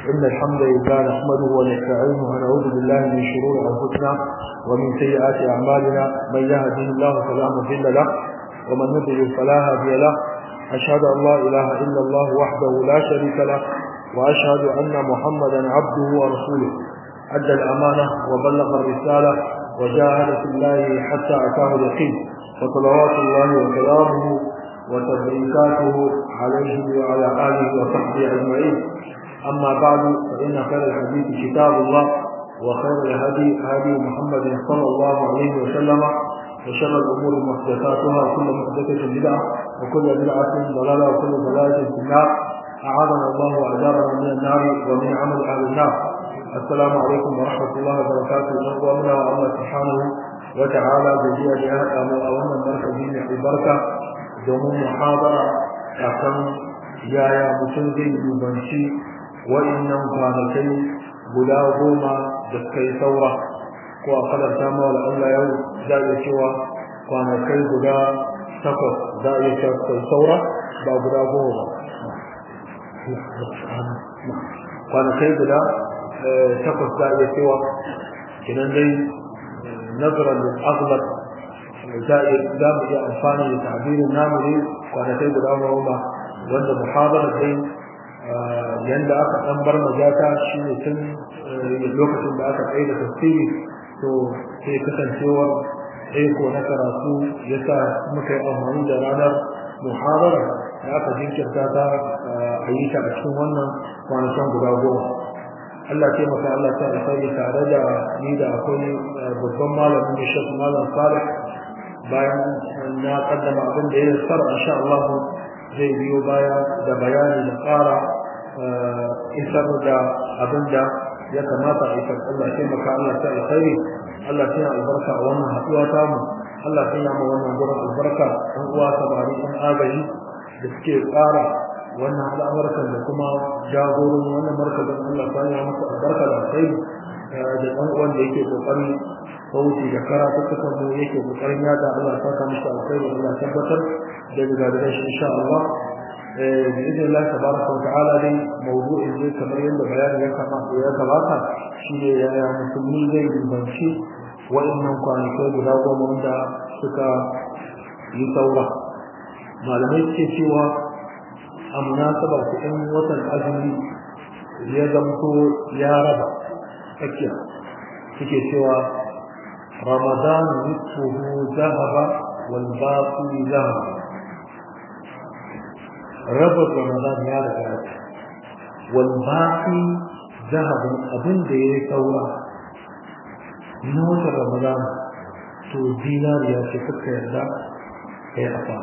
إن الحمد لله نحمده ونستعينه ونعوذ بالله من شرور أنفسنا ومن سيئات أعمالنا من يهده الله فلا مضل له ومن يضلل فلا هادي له أشهد أن لا إله إلا الله وحده لا شريك له وأشهد أن محمدا عبده ورسوله أدى الأمانة وبلغ الرسالة وجاهد في الله حتى أتاه اليقين فصلوات الله وسلامه وتبريكاته عليه وعلى آله وصحبه أجمعين أما بعد فإن خير الحديث كتاب الله وخير الهدي هدي محمد صلى الله عليه وسلم وشر الأمور محدثاتها وكل محدثة بدعة وكل بدعة ضلالة وكل ضلالة في النار أعاذنا الله وأجارنا من النار ومن عمل أهل النار السلام عليكم ورحمة الله وبركاته ومنا الله سبحانه وتعالى جزيا جهة أولا بركة دين البركة domin muhabara akan yaya mutum zai dubanci wa'annan kwanakai guda goma da suka yi saura ko a kadarta ma wala Allah yau za iya cewa kwanakai guda takwas za a iya cewa suka yi saura ba guda goma ba kwanakai guda takwas za a iya cewa kinan dai nazarar da aghlab za mu iya amfani da tabirin namu ne kwanakai guda goma wanda muhabara dai yanda aka dan bar majata shine tun lokacin da aka tsaye da tafsiri to sai kasancewar aiko na karatu yasa muka yi amfani da ranar muhabara da aka jinkirta ta a yi ta a cikin wannan kwanakan guda goma Allah ce maka Allah ta alfahari tare da ni da akwai babban malamin da shek malam salih bayan na kaddama abin da ya sar insha Allah zai biyo baya da bayani da ƙara isar da abin da ya kamata a isar Allah sai maka Allah ta alkhairi Allah sai albarka a wannan haɗuwa ta mu Allah sai ya mu wannan gurin albarka ɗan uwa sabari ɗan agaji da suke ƙara wannan al'amarkan da kuma jagorin wannan markazin Allah sai ya musu albarka da alkhairi da ɗan uwan da yake kokari sauti da karatuttukan mu yake kokarin yada Allah saka musu alkhairi Allah tabbatar da daga shi insha Allah bi idin Allah tabaraka wa ta'ala dai mawdu'in zai kamar yadda bayani ya kama ya gabata shine yaya musulmi zai rubanci wa'annan kwanakai guda goma wanda suka yi saura malamai suke cewa a munasaba ta ɗan watan azumi ya zamto ya raba tsakiya suke cewa رمضان نصفه ذهب والباقي ذهب ربط رمضان يا رجال والباقي ذهب أبن دي ثورة نوت رمضان تو دينار يا شفت يردا يا أفا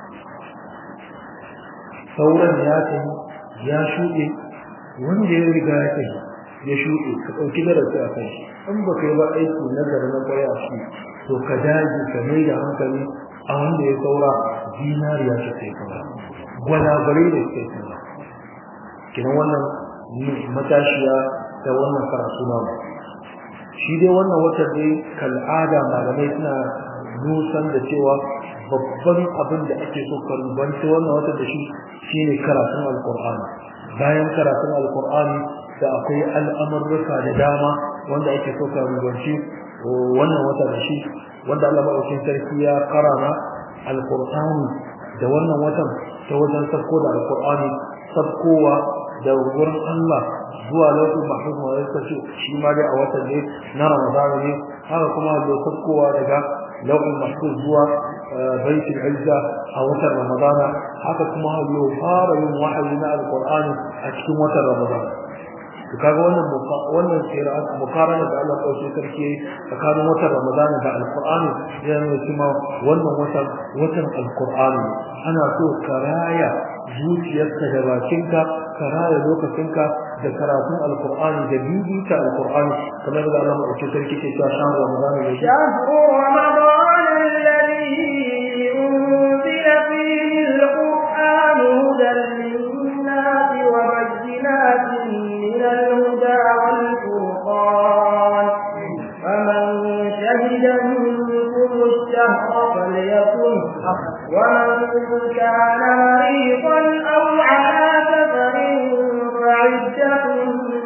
ثورة يا يا شوئي wanda ya riga ya kai ya shuɗe ka ɗauki darasi a kai in ba kai ba aiki nazari na kwaya a shi to ka daji ka mai da hankali a wanda ya saura zinariya ta kai saura gwalagwale da kai saura kinan wannan matashiya da wannan karatu na mu shi dai wannan wata dai kal'ada malamai suna nusan da cewa babban abin da ake so ka rubanci wannan wata da shi shine karatun alkur'ani bayan karatun alkur'ani da akwai al'amurruka da dama wanda ake so ka rubanci wannan wata da shi wanda Allah madaukakin sarki ya karama alqur'ani da wannan watan ta wajen sabko da alqur'ani sabkowa da wurin Allah zuwa lokacin mahfuz ma ya ce shi ma dai a watan ne na Ramadan ne haka kuma da sabkowa daga lauhin mahfuz zuwa baitul izza a watan Ramadan haka kuma ya fara yin wahayi na alqur'ani a cikin watan Ramadan to kaga wannan wannan qira'at mukarana da Allah dauke sarki tsakanin watan Ramadan da Al-Qur'ani ya nuna cewa wannan watan watan Al-Qur'ani ana so karaya zuciyarka da bakinka karaya lokacinka da karatun Al-Qur'ani da bibita Al-Qur'ani kamar da Allah dauke sarki ke cewa shan Ramadan da shahru Ramadan alladhi unzila fihi al-Qur'an hudan lin-nasi wa bayyinatin من الهدى والفرقان فمن شهد منكم الشهر فليكن ومن كان مريضا أو على سفر فعدة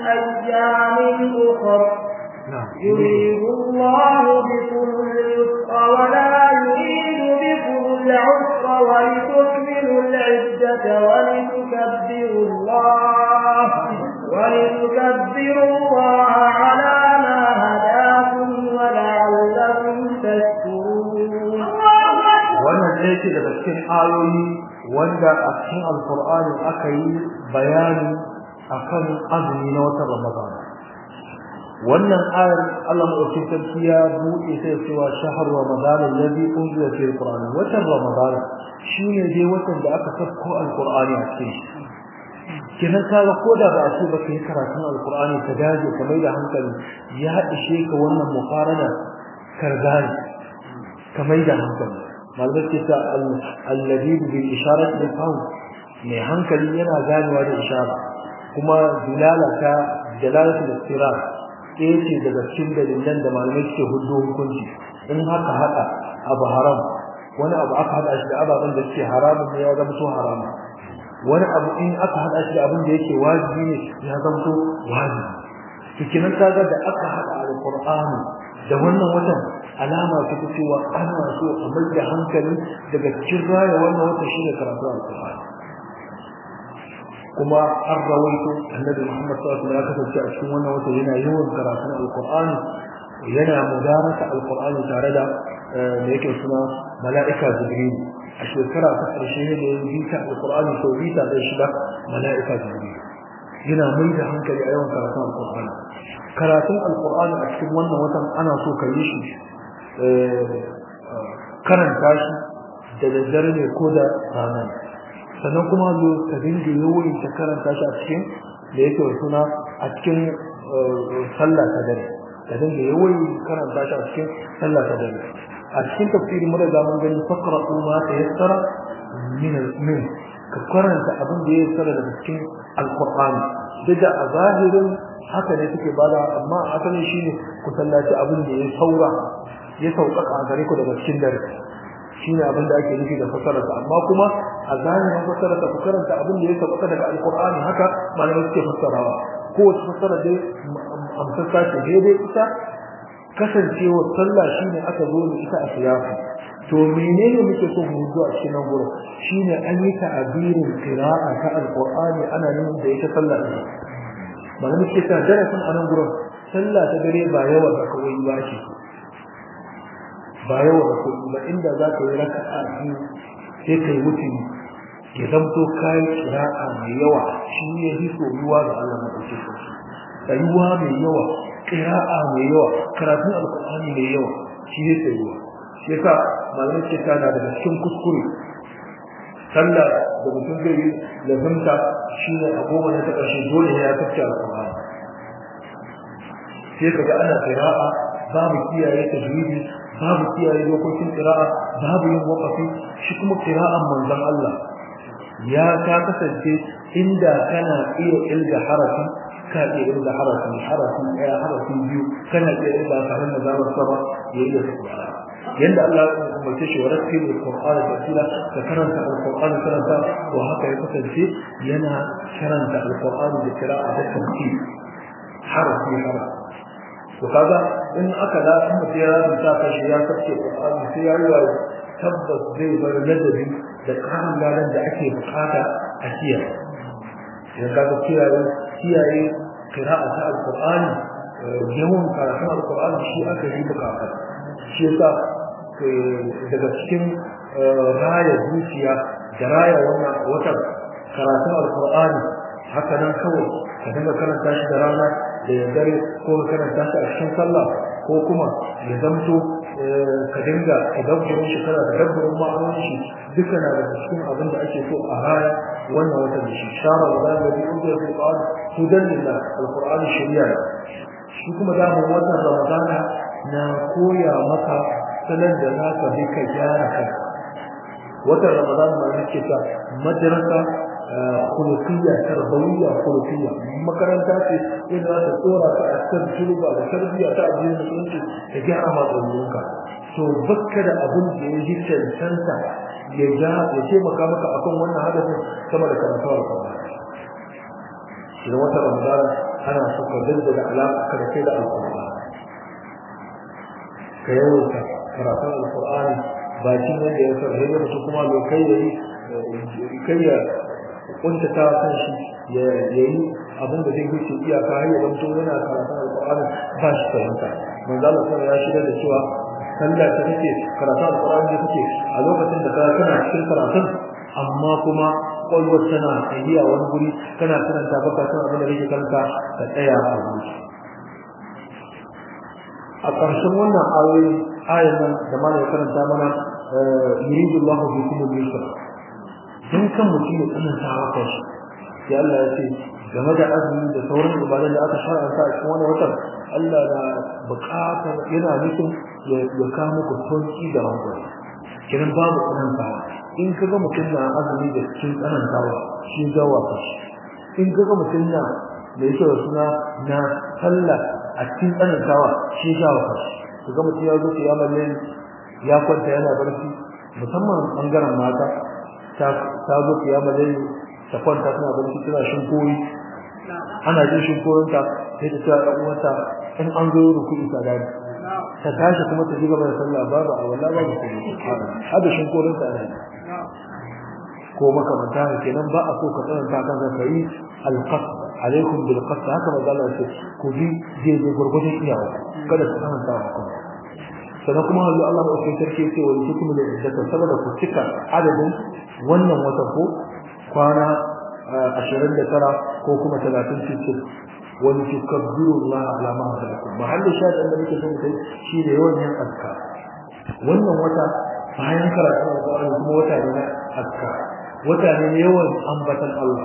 أيام أخر نعم يريد الله بكم اليسر ولا يريد بكم العسر ولتكملوا العدة ولتكبروا الله ولتكبروا الله على ما هداكم ولعلكم تشكرون wannan ɗaya ce daga cikin ayoyi wanda a cikin alkur'ani aka yi bayani akan azumi na watan ramadan wannan ayar Allah madaukakin sarki ya buɗe ta cewa shahar ramadan alladhi unzila fihi alquran watan ramadan shine dai watan da aka sako alqur'ani a cikin shi kenan kaga ko da ba a ce ba kai karatun alqur'ani ka dace ka mai da hankali ya ishe ka wannan muqarana karbani ka mai da hankali malamai ce ta alladhi bil isharat lil qawl mai hankali yana ganewa da ishara kuma dilala ta dalalatul istirar ɗaya ce daga cikin dalilan da malamai suke hudu hukunci in haka haɗa abu haram wani abu aka haɗa shi da ababen da suke haramun ne ya zama to haram wani abu in aka haɗa shi da abin da yake wajibi ne ya zama to wajibi to kenan kaga da aka haɗa alqur'ani da wannan watan alama ta cewa ana so a mai da hankali daga cikin raya wannan watan shine karatu alqur'ani kuma an rawaito annabi Muhammad sallallahu alaihi wasallam ya kasance a cikin wannan wata yana yawan karatun alqur'ani yana mudarasa alqur'ani tare da da yake suna mala'ika jibril a shekara ta karshe ne da yin bita alqur'ani sau bita da shida mala'ika jibril yana mai da hankali a yawan karatun alqur'ani karatun alqur'ani a cikin wannan watan ana so ka yi shi karanta shi da daddare ne ko da rana sannan kuma zo ka dinga yawan ta karanta shi a cikin da yake suna a cikin sallah ta dare ka dinga yawan karanta shi a cikin sallah ta dare a cikin tafsiri mu da zaman gani fakra ma ta yassara min min ka karanta abin da ya yassara daga cikin alqur'ani daga a zahirin haka ne suke bada amma asalin shine ku sallaci abin da ya saura ya sauƙaƙa a gare ku daga cikin dare shine abin da ake nufi da fasararsa amma kuma a zahirin fasararsa ku karanta abin da ya sauƙaƙa daga alƙur'ani haka malamai suke fassarawa kowace fassara dai amsassa ce daidai ita kasancewa sallah shine aka zo da ita a siyasa to menene muke so mu zo a cikin nan gurin shine an yi ta'abirin qira'a ta alqur'ani ana nuna da ita sallah ne malamai suke ta darasin a nan gurin sallah ta dare ba yawa da kawai ba ce ba yawa da kuɗi ba inda za ka yi raka'a biyu sai ka yi mutum ya zamto kayan kira'a mai yawa shi ne bi soyuwa ga Allah na ɗauke sarki tsayuwa mai yawa kira'a mai yawa karatun alƙur'ani mai yawa shi ne tsayuwa shi yasa malamai ce ta na daga cikin kuskure sallah da mutum zai yi lazimta shi ne a goma na ta ƙarshe dole ya tafi alƙur'ani sai ka ga ana kira'a babu kiyaye tajwidi babu kiyaye dokokin qira'a babu yin waqafi shi kuma qira'an manzon Allah ya ta kasance inda kana iya ilga harafi ka iya ilga harafi harafi ɗaya harafi biyu kana iya ilga tare da zaman sama ya iya qira'a yanda Allah ya umarce shi wa rattil alqur'ana tartila ka karanta alqur'ana karanta wa haka ya kasance yana karanta alqur'ana da qira'a da tartil harafi harafi to kaga in aka da in mutum ya rubuta ka shi ya kace Qur'ani sai ya yi tabbas zai bar ladabi da karin ladan da ake bukata a kiyaye idan kaga kiyaye kiyaye qira'a ta alqur'ani yawan karatun alqur'ani shi aka yi bukata shi yasa daga cikin raya zuciya da raya wannan wata karatun alqur'ani haka nan kawai ka dinga karanta shi da rana da ya dare ko ka karanta shi a cikin sallah ko kuma ya zamto ka dinga tadabburin shi kana tadabburin ma'anonin shi duka na da cikin abin da ake so a raya wannan watan da shi shara wa da da biyu da Qur'an hudan lillah alqur'ani shari'a shi kuma da mu watan ramadana na koya maka sanan da zaka bi ka gyara kanka watan ramadana ma nake ta madrasa khuluqiyya tarbawiyya khuluqiyya makaranta ce inda za ta tsora ka a kan turba da tarbiyya ta addinin musulunci da gyara matsalolinka to bakka da abin da ya ji cancanta ya ja ya taimaka maka akan wannan hadafin sama da karatu alƙur'ani idan wata ramadana ana so ka daddada alaƙa ka da kai da alƙur'ani ka yawaita karatun alƙur'ani bakin yadda ya sarrafa da mutum kuma bai kai ya yi kai ya kuntata kan shi ya yi abin da zai wuce iyaka har ya zanto yana karatun alƙur'ani ba shi fahimta manzo Allah ya shirya da cewa sallah ta take karatun alƙur'ani da take a lokacin da kana cikin karatun amma kuma kwalwar tana tsayiya wani guri kana karanta baka san abin da kake karanta ka tsaya a guri a ƙarshen wannan ayoyi ayan nan da mana ya karanta mana yuridu Allahu bikum al-yusra dan kan mutum ya tsananta haka shi sai Allah ya ce game da azumi da sauran ibadan da aka shar'anta a cikin wannan watan Allah na buƙatar yana nufin ya kawo muku sauki da hankali kiran babu tsanantawa in kaga mutum na azumi da cikin tsanantawa shi gawa ka in kaga mutum na da yake da suna na sallah a cikin tsanantawa shi gawa ka kaga mutum ya zo ya malle ya kwanta yana barci musamman bangaren mata ta ta zo ya malle ta kwanta tana barci tana shin koyi ana jin shin koyinta sai ta tsaya uwarta in an zo ruku'i ta gani ta tashi kuma ta shiga da sallah babu a wallahi babu kuma hada shin koyinta ne ko makamanta ne kenan ba a so ka tsananta kan ka yi alqas alaikum bil qas haka ba Allah ce ku bi je je gurgurdin iyawa kada ku tsananta ku sannan kuma Allah Allah ba sai sarki ce wani hukumu da iddata saboda ku cika adadin wannan wata ko kwana 29 ko kuma 30 cikin wani tukabbiru Allah ala ma hadakum mahallin shahid da muke son kai shi da yawan yin azkar wannan wata bayan karatu Al-Qur'ani kuma wata ne na azkar wata ne yawan ambatan Allah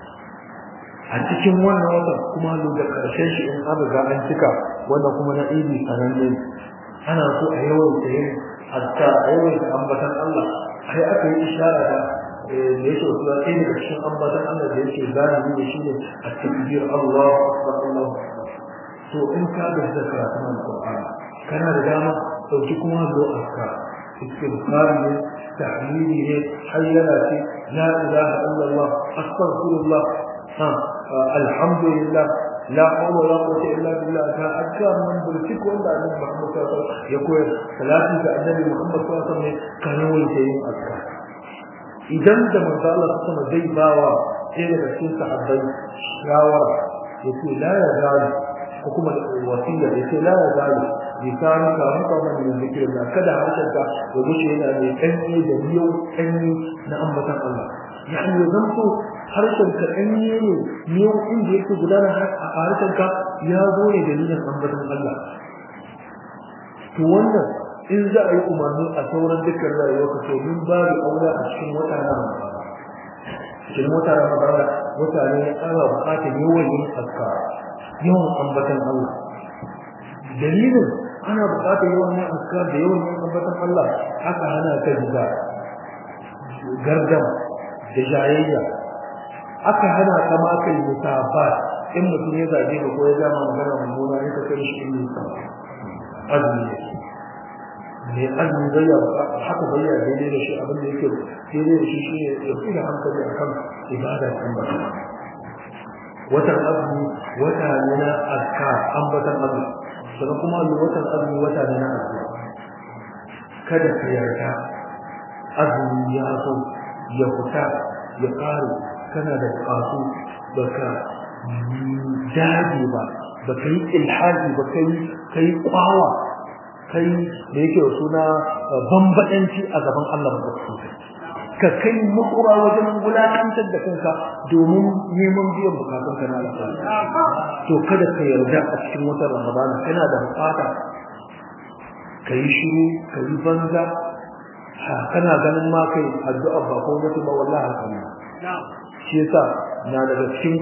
a cikin wannan watan kuma lo da karshen shi in an riga an cika wanda kuma na idi sananne ana so a yawan yin azkar a yawan ambatan Allah sai aka yi ishara da da yake wasu ɗaya daga cikin ambatan Allah da yake zahiri da shi ne a takbir Allah akbar Allah to in ka ga da karatun Al-Qur'ani kana da dama dauki kuma zo aska istighfar ne tahmidi ne hayyala ce la ilaha illa Allah astaghfirullah ha alhamdulillah la hawla wala quwwata illa billah ta azkar man bulki ko da Annabi Muhammad sallallahu alaihi wasallam ya koyar salati ga Annabi Muhammad sallallahu alaihi wasallam kana wani yin azkar idan da manzo Allah sama zai bawa sai daga cikin sahabbai shawara yace la ya zalu ko kuma wasiya yace la ya zalu lisanu ka haka man min zikrillah kada harshen ka ya gushe yana mai kanyi da miyau kanyi na ambatan Allah yani ya zanto harshen ka kanyi ne miyau inda yake gudana a harshen ka ya zo ne dalilin ambatan Allah to wannan in za a yi umarni a sauran dukkan rayuwa ka to min babu aure a cikin wata na cikin wata na magana wata ne ana bukatar yawan yin aska yawan ambatan Allah dalilin ana bukatar yawan yin aska da yawan yin ambatan Allah haka hana ka jiga gardama da jayayya aka hana ka ma kai mutafa in mutum ya zage ka ko ya gama magana mummuna ne ka kai shi in azumi mai azumi zai ya haka bai ya daidai da shi abin da yake daidai da shi shi ne ya fi da hankali a kan ibada ta ambata watan azumi wata ne na azka ambatan azumi sannan kuma watan azumi wata ne na azumi kada ka yarda azumi ya zo ya fita ya ƙare kana da buƙatu ba ka dage ba ba ka yi ilhaji ba ka yi kwawa kai da yake suna bambadanci a gaban Allah madaukakin ka kai makura wajen wulakantar da kanka domin neman biyan bukatun ka na alƙawari to kada ka yarda a cikin watan Ramadan kana da bukata ka yi shiru ka yi banza kana ganin ma kai addu'a ba ko mutu ba wallahi haka ne shi yasa na daga cikin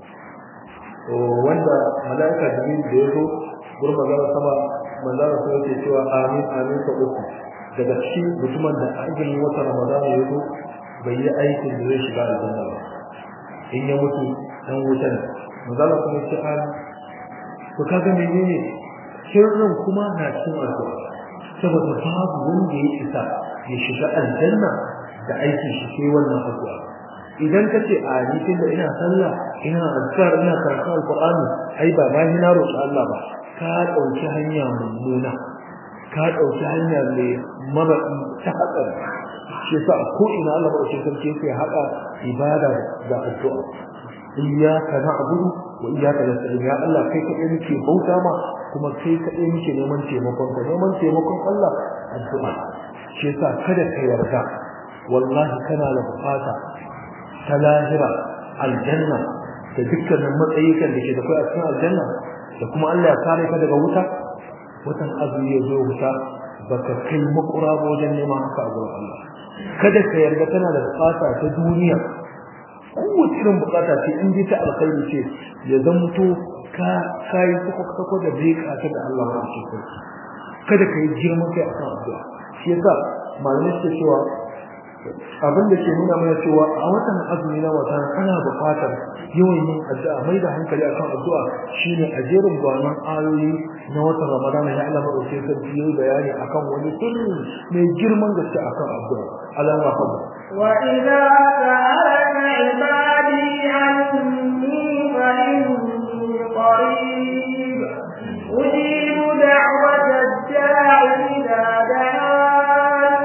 wanda mala'ika jibril da ya zo gurin magana sama manzara sai yake cewa amin amin ta uku daga cikin mutumin da azumin wata ramadana ya zo bai yi aikin da zai shiga aljanna ba in ya mutu dan wuta ne manzara kuma ce amin to kaga menene sirrin kuma na cikin addu'a saboda babu wanda ya isa ya shiga aljanna da aikin shi sai wannan addu'a idan ka ce a ni tunda ina sallah ina azkar ina karatu alqur'ani ai ba ma ni na roƙi Allah ba ka dauki hanya mummuna ka dauki hanya mai mabaɗi ta hatsari shi yasa ko ina Allah ba shi sarki yake haɗa ibada da addu'a iyyaka na'budu wa iyyaka nasta'in ya Allah kai kaɗai muke bauta ma kuma kai kaɗai muke neman taimakon ka neman taimakon Allah addu'a shi yasa kada ka yarda wallahi kana da bukata ta lahira aljanna da dukkanin matsayikan da ke da kai a cikin aljanna da kuma Allah ya kare ka daga wuta watan azumi ya zo wuta baka kai makura ba wajen neman haka a gurin Allah kada ka yarda kana da bukata ta duniya kowace irin bukata ce in dai ta alkhairi ce ya zamto ka kai sako sako da bai ka da Allah ba ce kada ka yi girman kai akan addu'a shi yasa malamai suke cewa abin da ke nuna mana cewa a watan azumi na wata ana buƙatar yawan yin addu'a mai da hankali akan addu'a shine a jerin gwanon ayoyi na watan ramadana ya Allah madauke sarki yayi bayani akan wani sirri mai girman gaske akan addu'a alama fadu wa idza sa'alaka ibadi anni fa inni qarib ujibu da'wata ad-da'i idza da'an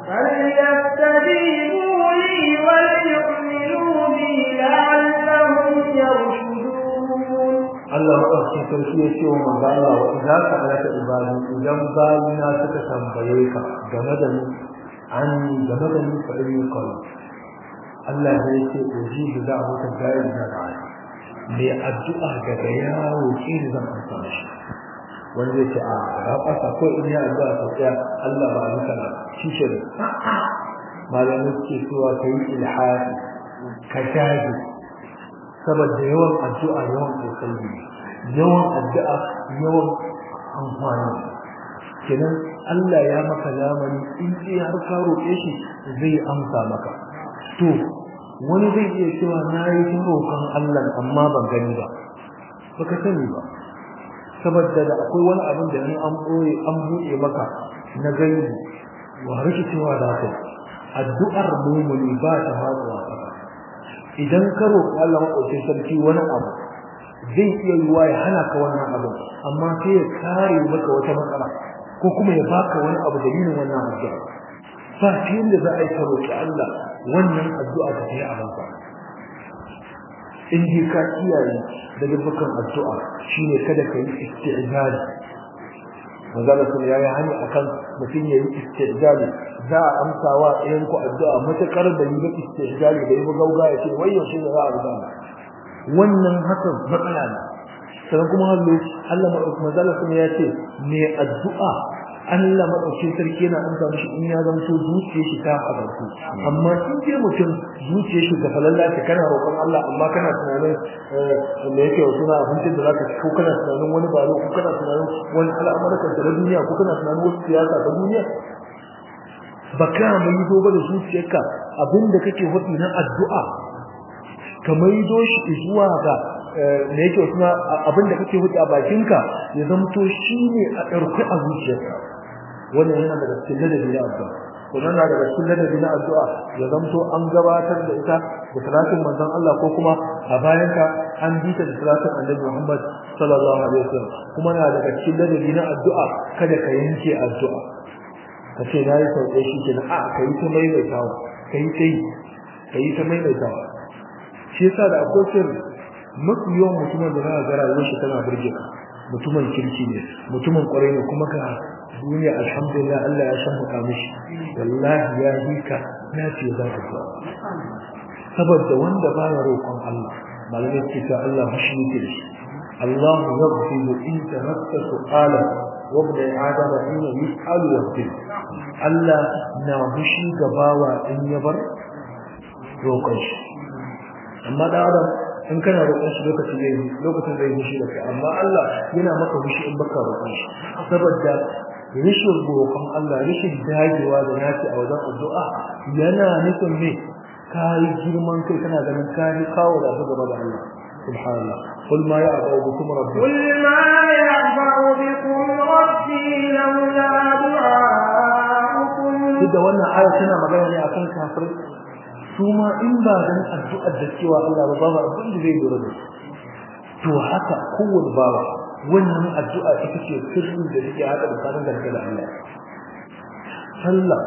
فليستجيبوا لي وليؤمنوا بي لعلهم يرشدون Allah maɗauki sarki ya ce wa manzo Allah wa idza sa'alaka ibadi idan bayina suka tambaye ka game da ni an game da ni fa inni qarib Allah ya ce ujibu da'wata da'i da da'a me addu'a daga yawo ki zan amsa shi wanda ya ce a ga fasa ko in ya addu'a ta tsaya Allah ba ni kana shi ce malamin ke cewa kai ilhadi ka dage saboda yawan addu'a yawan kokari yawan addu'a yawan amfani kenan Allah ya maka lamani in dai har ka roƙe shi zai amsa maka to wani zai iya cewa na yi ta roƙon Allah amma ban gani ba baka sani ba saboda da akwai wani abin da an boye an buɗe maka na gaibi wa rikicewa da kai addu'ar mumuni ba ta haɗuwa idan ka roƙi Allah maɗaukin sarki wani abu zai iya yiwa ya hana ka wannan abu amma sai ya kare maka wata matsala ko kuma ya baka wani abu dalilin wannan addu'a ba ta yadda za a yi ka roƙi Allah wannan addu'a ta yi a banka in ji ka kiyaye daga bukan addu'a shine kada ka yi isti'jali manzala sun ya yi hani akan mutum ya yi isti'jali za a amsa wa ɗayan ku addu'a matakar da yi ba isti'jali da yi ba gauga ya ce wai yaushe za a rubuta wannan hakan matsala ne sannan kuma hallo Allah madaukakin manzala sun ya ce me addu'a Allah madaukakin sarki yana amsa mishi in ya zanto zuciyar shi ta hadarku amma in je mutum zuciyar shi ga falalla ta kana roƙon Allah amma kana tunanin me yake suna abincin da zaka ci ko kana tunanin wani balo ko kana tunanin wani al'amuran da duniya ko kana tunanin wasu siyasa ta duniya baka mai dogo da zuciyarka abinda kake hudu na addu'a ka maido shi zuwa ga me yake suna abinda kake hudu a bakinka ya zamto shine a ɗarku a zuciyarka wannan yana daga cikin ladabi na addu'a kuma na daga cikin ladabi na addu'a ya zamto an gabatar da ita da salatin manzon Allah ko kuma a bayan ka an bi ta da salatin Annabi Muhammad sallallahu alaihi wasallam kuma na daga cikin ladabi na addu'a kada ka yanke addu'a ka ce na yi sauƙe shi kenan a ka yi ta maimaitawa ka yi ta yi ka yi ta maimaitawa shi yasa da akwai sirri mafi yawan mutumin da za a gara rayuwar shi tana burge ka mutumin kirki ne mutumin kwarai ne kuma ka duniya alhamdulillah Allah ya san muka mishi wallahi ya yi ka na ce za ka zo saboda wanda baya roƙon Allah malamai ce ta Allah mushi yake da shi Allah yaghfiru in tamatta su'ala wa ibn adam hina yus'alu yaghfir Allah na mushi gabawa in ya bar roƙon shi amma da adam in kana roƙon shi lokacin zai lokacin zai mushi da kai amma Allah yana maka mushi in baka roƙon shi saboda rishin roƙon Allah rishin dagewa da naci a wajen addu'a yana nufin me kai girman kai kana ganin kai kawo da gaba da Allah subhanallah qul ma ya'budu bikum rabbi قل ما يعبأ بكم ربي لولا دعاؤكم duk da wannan aya tana magana ne akan kafirai su ma in ba dan addu'ar da cewa Allah ba babu abin da zai lura da su to haka kowane bawa wannan addu'a ita ce sirrin da take haka da kanin da da Allah sallah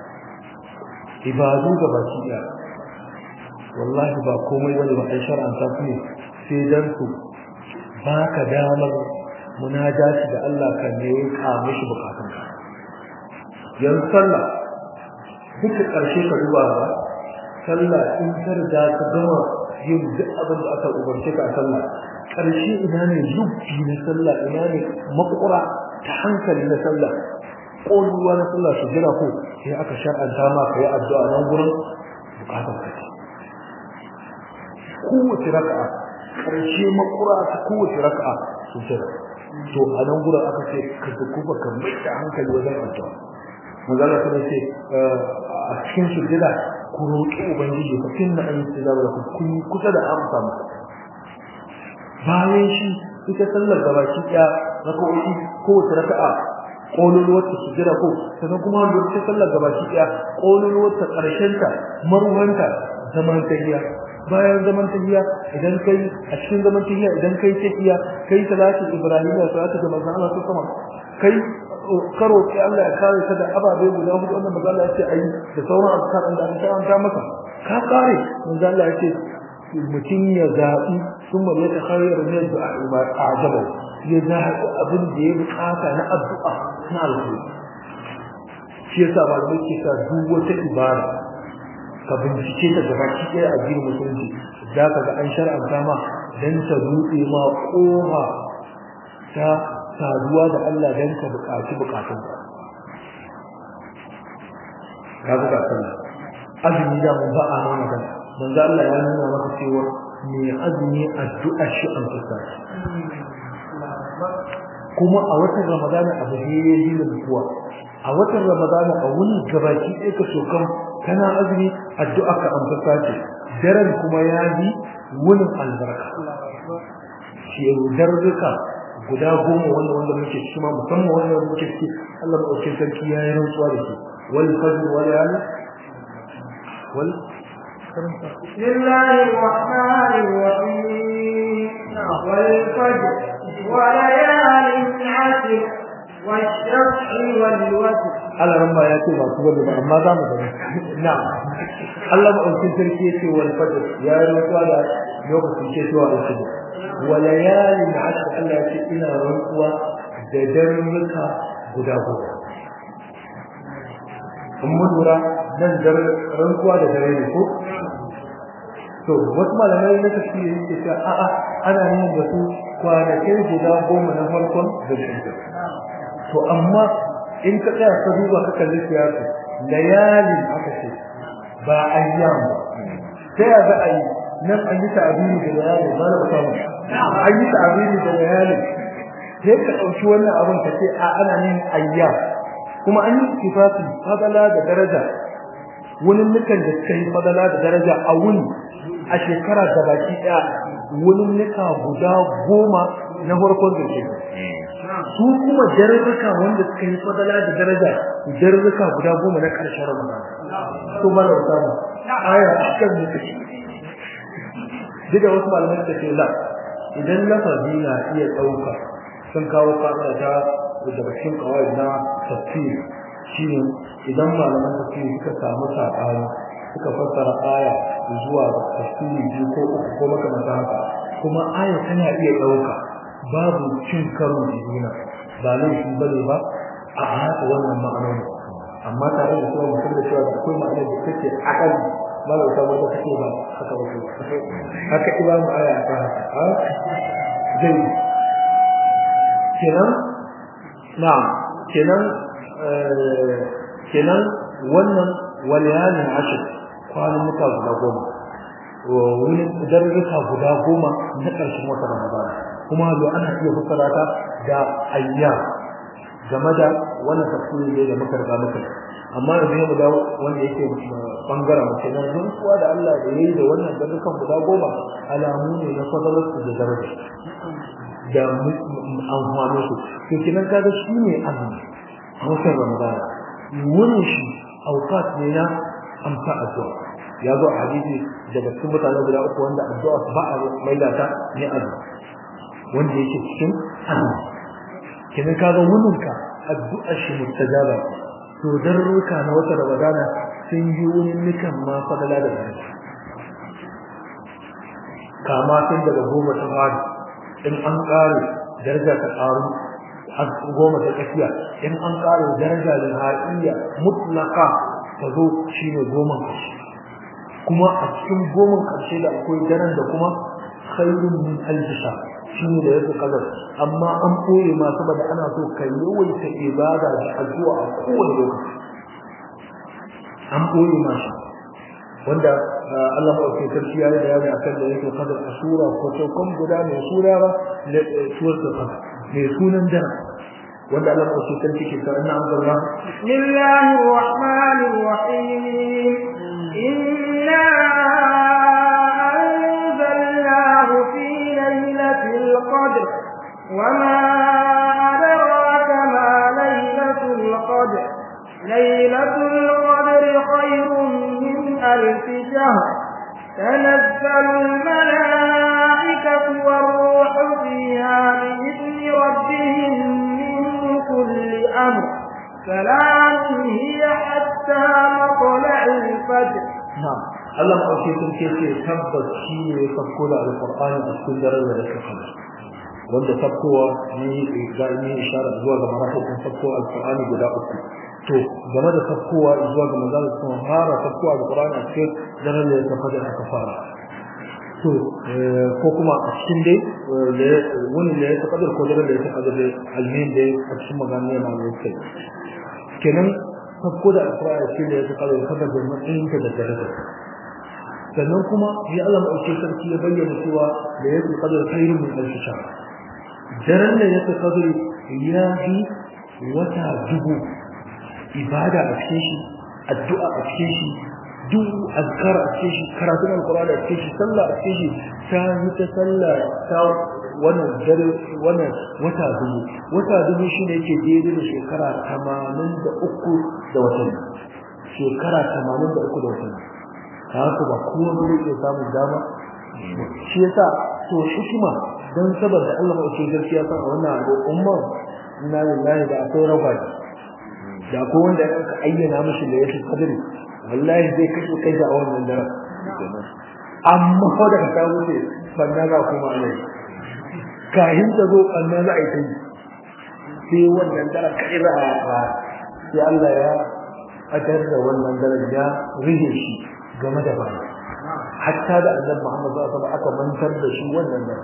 ibadu ga baki ɗaya wallahi ba komai bane ba ai shar'anta su ne sai dan su baka damar munajati da Allah kan ne ka mishi bukatun ka yanzu sallah duka karshe ka duba ba sallah in ka riga ka gama yin duk abin da aka umarce ka a sallah karshe ina ne zubbi na sallah ina ne makura ta hankali na sallah ƙoluwa na sallah su jira ko sai aka shar'anta ma ka yi addu'a nan gurin bukatar ka kowace raka'a karshe makura ta kowace raka'a su jira to a nan gurin aka ce ka dukuba ka mai da hankali wajen addu'a manzala kuma ce a cikin sujjada ku roƙi ubangiji ka kinna an yi da ku kun kusa da amsa maka bayan shi ita sallar da baki ɗaya raka'o'i kowace raka'a kololuwar ta sujjada ko sannan kuma lokacin sallar da baki ɗaya kololuwar ta ƙarshen ta marwanta zaman tahiyya bayan zaman tahiyya idan kai a cikin zaman tahiyya idan kai tahiyya kai salatul ibrahimiyya salatu da manzon Allah sama kai karo ki Allah ya kare ka da ababe guda hudu wannan manzon Allah ya ce ayi da sauran azkar da aka karanta maka ka kare manzon Allah ya ce mutum ya zaɓi ثم يتخير من الدعاء ما أعجبه يزهد أبن دي بقاطع الدعاء na alkhairi shi yasa malamai ke sa duk wata ibada ka bincike ta gaba ki ɗaya a gidan musulunci za ka ga an shar'anta ma dan ta buɗe ma ƙofa ta saduwa da Allah dan ka buƙaci buƙatun ka ka buƙa sallah azumi da mun ba a nan magana manzo Allah ya nuna maka cewa me azumi addu'a shi an fuska kuma a watan ramadana abu ne ya yi da mutuwa a watan ramadana a wani gabaki ɗaya ka shokan kana azumi addu'a ka amsa ce daren kuma ya yi wunin albarka shi darruka guda goma wanda wanda muke ciki ma musamman wanda muke ciki Allah maɗaukin sarki ya yi rantsuwa da shi wal fajr wal yali wal بسم الله الرحمن الرحيم والفجر وليال عشر والشفع والوتر Allah ran ba ya ce ba su bane ba amma za mu gani na'am Allah ba ɗauki sarki ya ce wal fajr ya yi rantsuwa da lokacin ke zuwa da fajr wa layalin ashr Allah ya ce ina rantsuwa da darruka guda goma in mun lura nan dar rantsuwa da dare ne ko to wasu malamai na tafsiri yake cewa a'a ana yin da su kwanakin guda goma na farkon da shi to amma in ka tsaya ka duba ka kalli siyasa layalin aka ce ba ayyam ba sai a ga ayi nan an yi ta'abiri da layalin ba na samu an yi ta'abiri da layalin sai ka ɗauki wannan abin ka ce a ana yin ayyam kuma an yi kifafi fadala da daraja wani nukan da suka yi fadala da daraja a wuni a shekara da baki ɗaya wani nuka guda goma na farkon da ke su kuma jarurruka wanda suka yi fadala da daraja jarurruka guda goma na ƙarshen ramadan to ba da samu aya akan mutu duk da wasu malamai suka ce la idan lafazi na iya ɗauka sun kawo fata ta daga cikin kawai na tafsir shine idan malaman tafsiri suka samu saɓani suka fassara aya zuwa tafsiri biyu ko uku ko makamata haka kuma aya tana iya ɗauka babu cin karo da juna ba laifi bane ba a haka wannan ma'anoni amma tare da cewa mutum da cewa da akwai ma'anar da take akali malau ta wanda take ba haka ba haka imamu aya ta haka zai kenan na'am kenan kenan wannan waliyalin ashir kwanan muka guda goma wani darurruka guda goma na ƙarshen wata ramadana kuma zo ana iya fassara ta da ayya game da wannan tafsiri ne da muka riga muka amma yanzu mu dawo wanda yake bangaren mace na rantsuwa da Allah da yayi da wannan darurrukan guda goma alamu ne na fadalar da daraja da amfani su to kinan kaga shi ne azumi a watan ramadana wurin shi auqat ne na amsa addu'a ya zo a hadisi daga cikin mutane guda uku wanda addu'a ba a maida ta ne azu wanda yake cikin azumi kenan kaga wannan ka addu'a shi mustajaba to darruka na wata ramadana sun yi wani nikan ma fadala da daraja kama tun daga goma ta fari in an kare daraja ta karu goma ta tsakiya in an kare daraja da haiya mutlaka ta zo shine goma karshe kuma a cikin goma karshe da akwai daren da kuma khairun min alfisha shine da yake kadar amma an koye ma saboda ana so ka yawaita ibada da addu'a a kowane lokaci an koye ma shi wanda Allah maɗauki sarki ya yi bayani akan da yake kadar a sura ko saukan guda mai sura ba da suwar da kadar mai sunan dara wanda Allah maɗauki sarki ke sa ina an zarra Bismillahir Rahmanir Rahim Inna anzalnahu fi lailatul qadr وما أدراك ما ليلة القدر ليلة القدر خير من ألف شهر تنزل الملائكة والروح فيها بإذن ربهم من كل أمر سلام هي حتى مطلع الفجر نعم Allah maɗauki sun ce ce tabbas shi ne ya fakko da alƙur'ani a cikin daren da yake kada wanda fakkowa ne ga ni ishara zuwa ga marahikin fakko alƙur'ani guda uku to game da fakkowa zuwa ga manzon sun fara fakkowa alƙur'ani a cikin daren da yake kada aka fara to ko kuma a cikin dai wani da ya taɓa ko daren da ya taɓa da almin dai a cikin magana ma ne kai kenan fakko da alƙur'ani shi da ya taɓa da kada da matsayin da daraja sannan kuma ya Allah maɗauke sarki ya bayyana cewa da yake kadar khairun min alf shahr daren da yake kadar ya fi wata dubu ibada a cikin shi addu'a a cikin shi duk azkar a cikin shi karatun alqur'ani a cikin shi sallah a cikin shi ta yi ta sallah ta wannan dare wannan wata dubu wata dubu shine yake daidai da shekara 83 da watanni shekara 83 da watanni haka ba kowa zai iya samun dama shi yasa to hikima dan saboda Allah mai gaskiya san a wannan al'umma inna lillahi da akwai rabai da akwai wanda ya ka ayyana mishi da yake kadari wallahi zai kashe kai da wannan dare amma ko da ka wuce banna za kuma alai kahin ta zo banna za a yi tai sai wannan dare kai za a sai Allah ya adar da wannan dare ya rige shi game da baya hatta da annabi Muhammad sallallahu alaihi aka mantar da shi wannan nan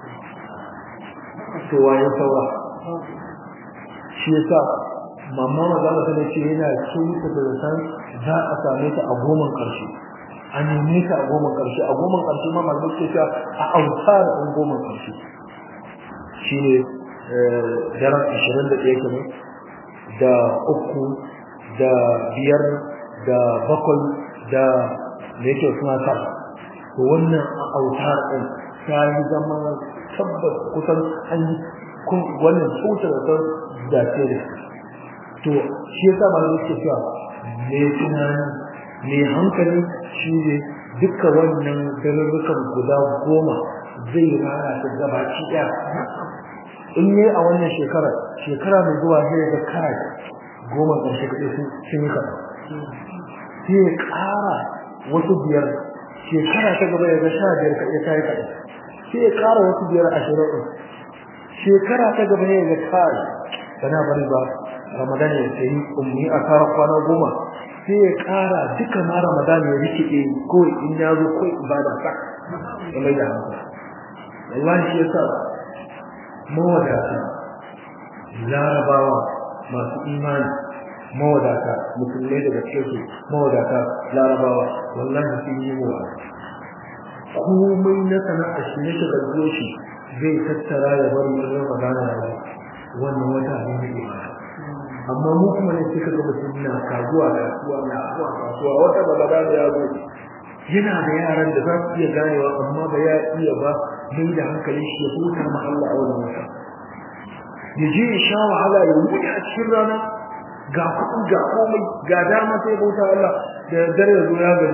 to waye saura shi yasa mamma magana ta ce yana cinta da san za a same ta a goman karshe a neme ta a goman karshe a goman karshe ma malamai ce ta a autar a goman karshe shine daren 21 kenan da uku da biyar da bakwai da da yake suna sa to wannan autar din ta yi zama tabbas kusan an yi kun wannan tsotar da da ce da to shi yasa malamin suke cewa me tunani me hankali shi ne duka wannan darurrukan guda goma zai rana ta gabaci ɗaya in yi a wannan shekarar shekara mai zuwa zai ga kai goma ƙarshe kaɗai sun yi kaɗan sai ya ƙara wasu biyar shekara ta gaba ya ga sha biyar kaɗai ta yi kaɗai sai ya ƙara wasu biyar ashirin ɗin shekara ta gaba ya ga kai bana bari ba ramadan ya sayi ummi a kara kwana goma sai ya ƙara duka ma ramadan ya rikide ko in ya zo ko ibada sa ya mai da hankali wallahi shi yasa mawadata larabawa masu imani mawadata musulmai daga cikin su mawadata larabawa wallahi sun yi wa komai na sana'a shi ne shiga shi zai tattara ya bar mu ramadana ya zo wannan wata ne ne ibada amma mu kuma ne suka ga mutum na kaguwa kasuwa na kasuwa kasuwa wata ramadana ya zo yana da yaran da za su iya ganewa amma ba ya iya ba mai da hankali shi ya huta ma Allah a wannan wata ya je ya sha wahala ya wuce a cikin rana ga kuɗi ga komai ga dama sai bauta Allah da dare ya zo ya gani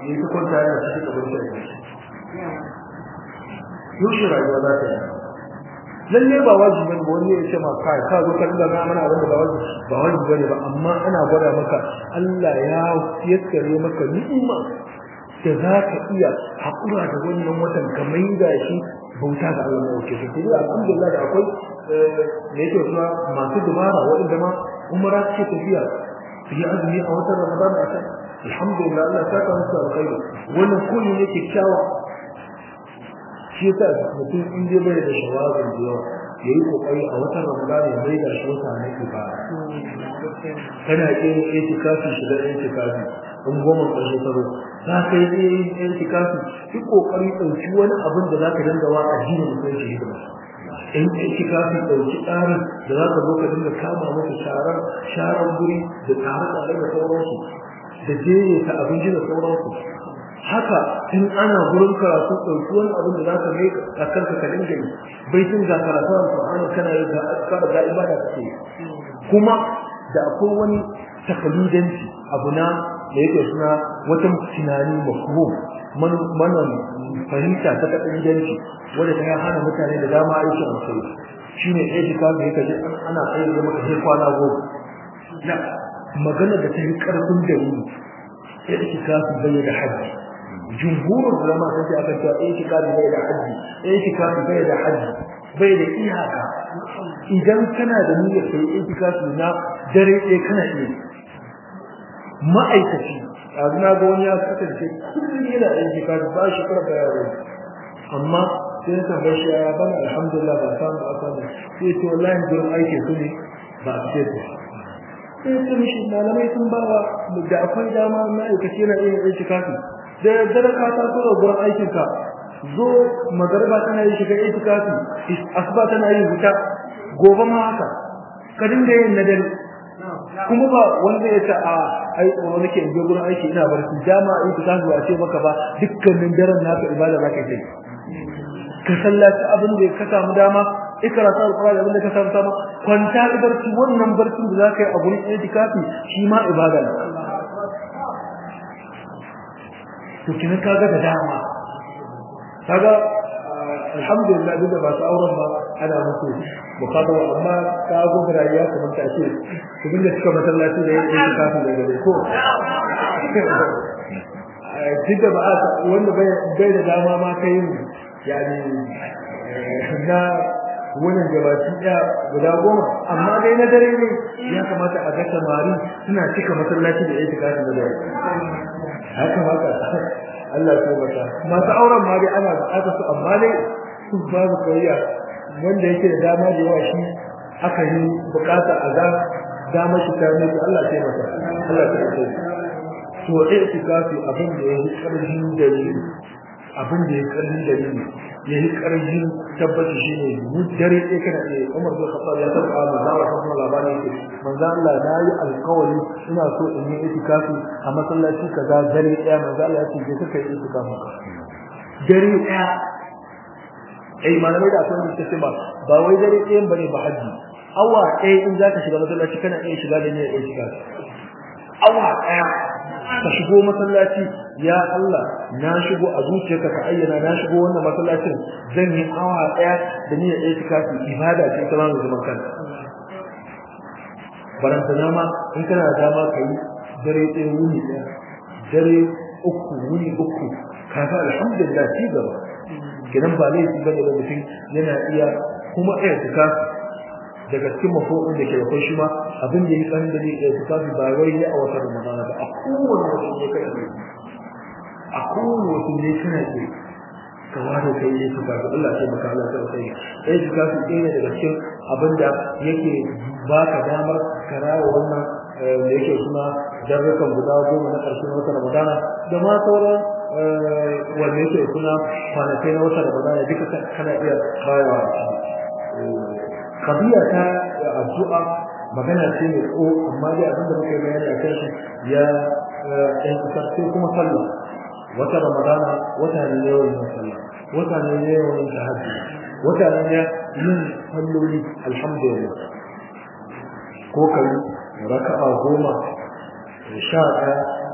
yi ta kwanta yana cikin abin da ya yaushe rayuwa za ta yi lalle ba wajibi bane ba wani ya ce ma kai ka zo ka dinga mana abin da ba wajibi ba wajibi bane ba amma ana gwada maka Allah ya yaskare maka ni'ima da za ka iya haƙura da wannan watan ka maida shi bauta ga Allah mai wuce sai dai alhamdulillah da akwai da yake kuma masu dubara waɗanda ma umara ce tafiya su yi azumi a watan Ramadan a can alhamdulillah Allah ta ka musu alkhairi wannan kullu ne kyakkyawa shi yasa mutum in dai bai da shawabin da yawa yayi kokari a watan Ramadan ya mai da shi wata na ibada kana yin itikafi shiga itikafi in goma ƙarshe taro za ka yi yin itikafi ki kokari ɗauki wani abin da za ka dinga wa addinin musulunci hidima in itikafi ɗauki tsarin da za ka zo ka dinga kama masa sharar sharar guri da tsare-tsare da sauransu da jeye ta abinci da sauransu haka in ana gurin karatu ɗauki wani abin da za ka mai a kanka ka dinga yi bai tun ga karatu alƙur'ani kana yi ga askar ga ibada kake kuma da akwai wani takalidanci abu na da yake suna wata tunani mafhum man manan fahimta ta takalidanci wanda ta hana mutane da dama aikin alkhairi shine etika da yake ji ana tsaye da maka sai kwana goma na magana da ta yi karfin da ni etika su bai da haji jumhurul ulama sun ce aka cewa etika bai da haji etika bai da haji bai da iyaka idan kana da niyyar kai itikafi na dare ɗaya kana iya ma'aikaci a na ga wani ya kasance kullum yana itikafi ba shi kar da yaro amma sai ya tambaye shi ya bana alhamdulillah ba samu ba samu sai ce wallahi gurin aiki su ne ba a ce sai ce mishi malamai sun ba wa da akwai dama ma'aikaci yana iya itikafi da dare ka taso da gurin aikinka zo magarba tana yi shiga itikafi asuba tana yi wuta gobe ma haka ka dinga yin na dare kuma ba wanda ya ce a ai tsoro nake in je gurin aiki ina barci dama itikafi ba ce maka ba dukkanin daren naka ibada zaka yi ka sallaci abin da ka samu dama ikrata alqur'ani abin da ka samu dama kwanta barci wannan barcin da zaka yi a gurin itikafi shi ma ibada ne to kina kaga da dama kaga alhamdulillah duk da ba su auren ba ana musu mukabara amma ka go rayuwa kamar ta ce su dinga suka masallaci da yin aiki kafin da gare ko duk da ba wanda bai da dama ma kai yani na wannan gabaki ɗaya guda goma amma dai na dare ne ya kamata a ga samari suna cika masallaci da aiki kafin da gare haka haka Allah ya mata masu auren ma dai ana buƙatar su amma dai su babu kariya wanda yake da dama da yawa shi aka yi buƙata a ga dama shi ta ne Allah ya mata Allah ya mata to eh tikafi abin da yake karfin dalili abin da yake karfin dalili yayi karfin tabbaci shine dare ɗaya kana iya Umar bin Khattab ya tabbata manzo Allah sallallahu labarin yake manzo Allah na yi alƙawari ina so in yi itikafi a masallaci kaza dare ɗaya manzo Allah ya ce je kaka yi itikafi dare ɗaya ai malamai da akwai wanda suke ba ba wai dare ɗayan bane ba haji awa ɗaya in zaka shiga masallaci kana iya shiga da niyyar itikafi awa ɗaya ka shigo masallaci ya Allah na shigo a zuciyarka ka ayyana na shigo wannan masallacin zan yi awa daya da niyyar itikafi ibada ce ta mamu zaman kanta baranta nama in kana da dama kai dare ɗaya wuni ɗaya dare uku wuni uku kaga alhamdulillah ci gaba kidan ba laifi bane da mutum yana iya kuma itikafi daga cikin mafo'in da ke da shi ma abin da ya kan da ya tafi ba wai ne a wata Ramadan ba a kowane wata ne kai ne a kowane wata ne kana ke ka ware kai ne ka ga Allah sai maka Allah sai kai eh ka fi ɗaya daga cikin abin da yake baka damar karawa wannan da yake kuma darrukan guda goma na ƙarshen wata Ramadan da ma sauran wanda yake kuma kwanakai na wata Ramadan duka kana iya bayawa kabiya ta addu'a magana ce mai ko amma dai abin da muke bayani a kan shi ya ɗan sai kuma sallah wata ramadana wata ne yawan yin sallah wata ne yawan yin tahajjud wata ne yin salloli alhamdulillah ko kai raka'a goma sha ɗaya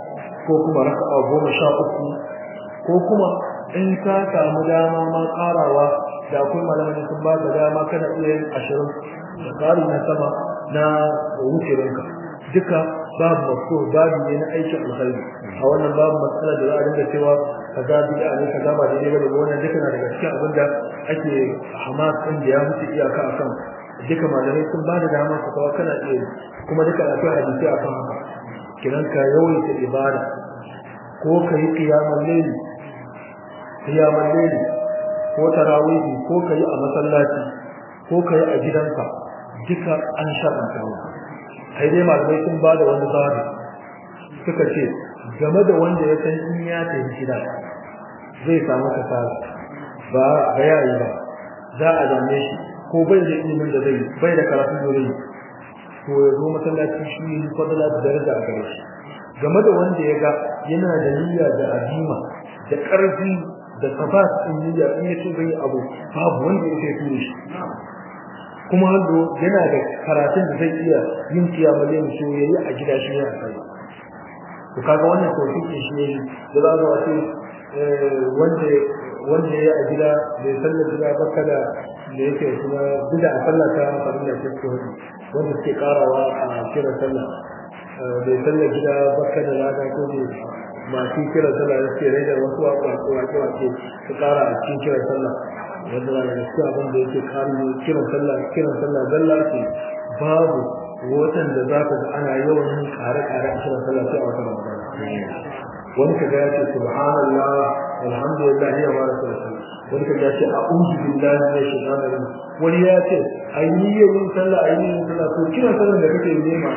ko kuma raka'a goma sha uku ko kuma in ka samu dama ma karawa da akwai malamai sun ba ka dama kana iya yin ashirin da ƙari na sama na wucirinka duka babu masu babu ne na aikin alkhairi a wannan babu matsala da za a dinga cewa ka ga bid'a ne ka ga ba daidai ba da wannan duka na daga cikin abin da ake hamas din da ya wuce iyaka akan duka malamai sun ba da dama ka kawo kana iya kuma duka akwai hadisi akan haka kiran ka yawaita ibada ko ka yi qiyamul layl qiyamul layl ko tarawih ko ka yi a masallaci ko ka yi a gidanka duka an shar'anta maka sai dai malamai sun ba da wani tsari suka ce game da wanda ya san in ya tafi gida zai samu kasara ba ba ya yi ba za a dame shi ko bai da ilimin da zai bai da karatun da zai to ya zo masallaci shi ne fadala da daraja a gare shi game da wanda ya ga yana da niyya da azima da ƙarfi da tabbas in niyya in ya ce bai abu babu wanda ya ce tuni shi kuma hannu yana da karatun da zai iya yin kiyamar yin so yayi a gida shi ne a kai to kaga wannan tawfiki shi ne da za a ce wanda wanda ya a gida bai sallar gida ba kada da yake kuma bida a sallah ta farin da take hudu wanda suke karawa a kira sallah bai sallar gida ba kada lada ko ne masu kira sallah da suke rage wasu waƙe waƙe waƙe su kara a cikin kira sallah wanda na da gaskiya abin da yake kare kiran sallah kiran sallah zalla ce babu watan da za ka ga ana yawan yin kare-kare a kiran sallah sai a wata ramadan wani ka ga ya ce subhanallah alhamdulillah ya mara sallah wani ka ga ya ce a'udhu billahi minash shaitanir rajim wani ya ce ayyiyin sallah ayyiyin sallah to kiran sallah da kake yi ne ma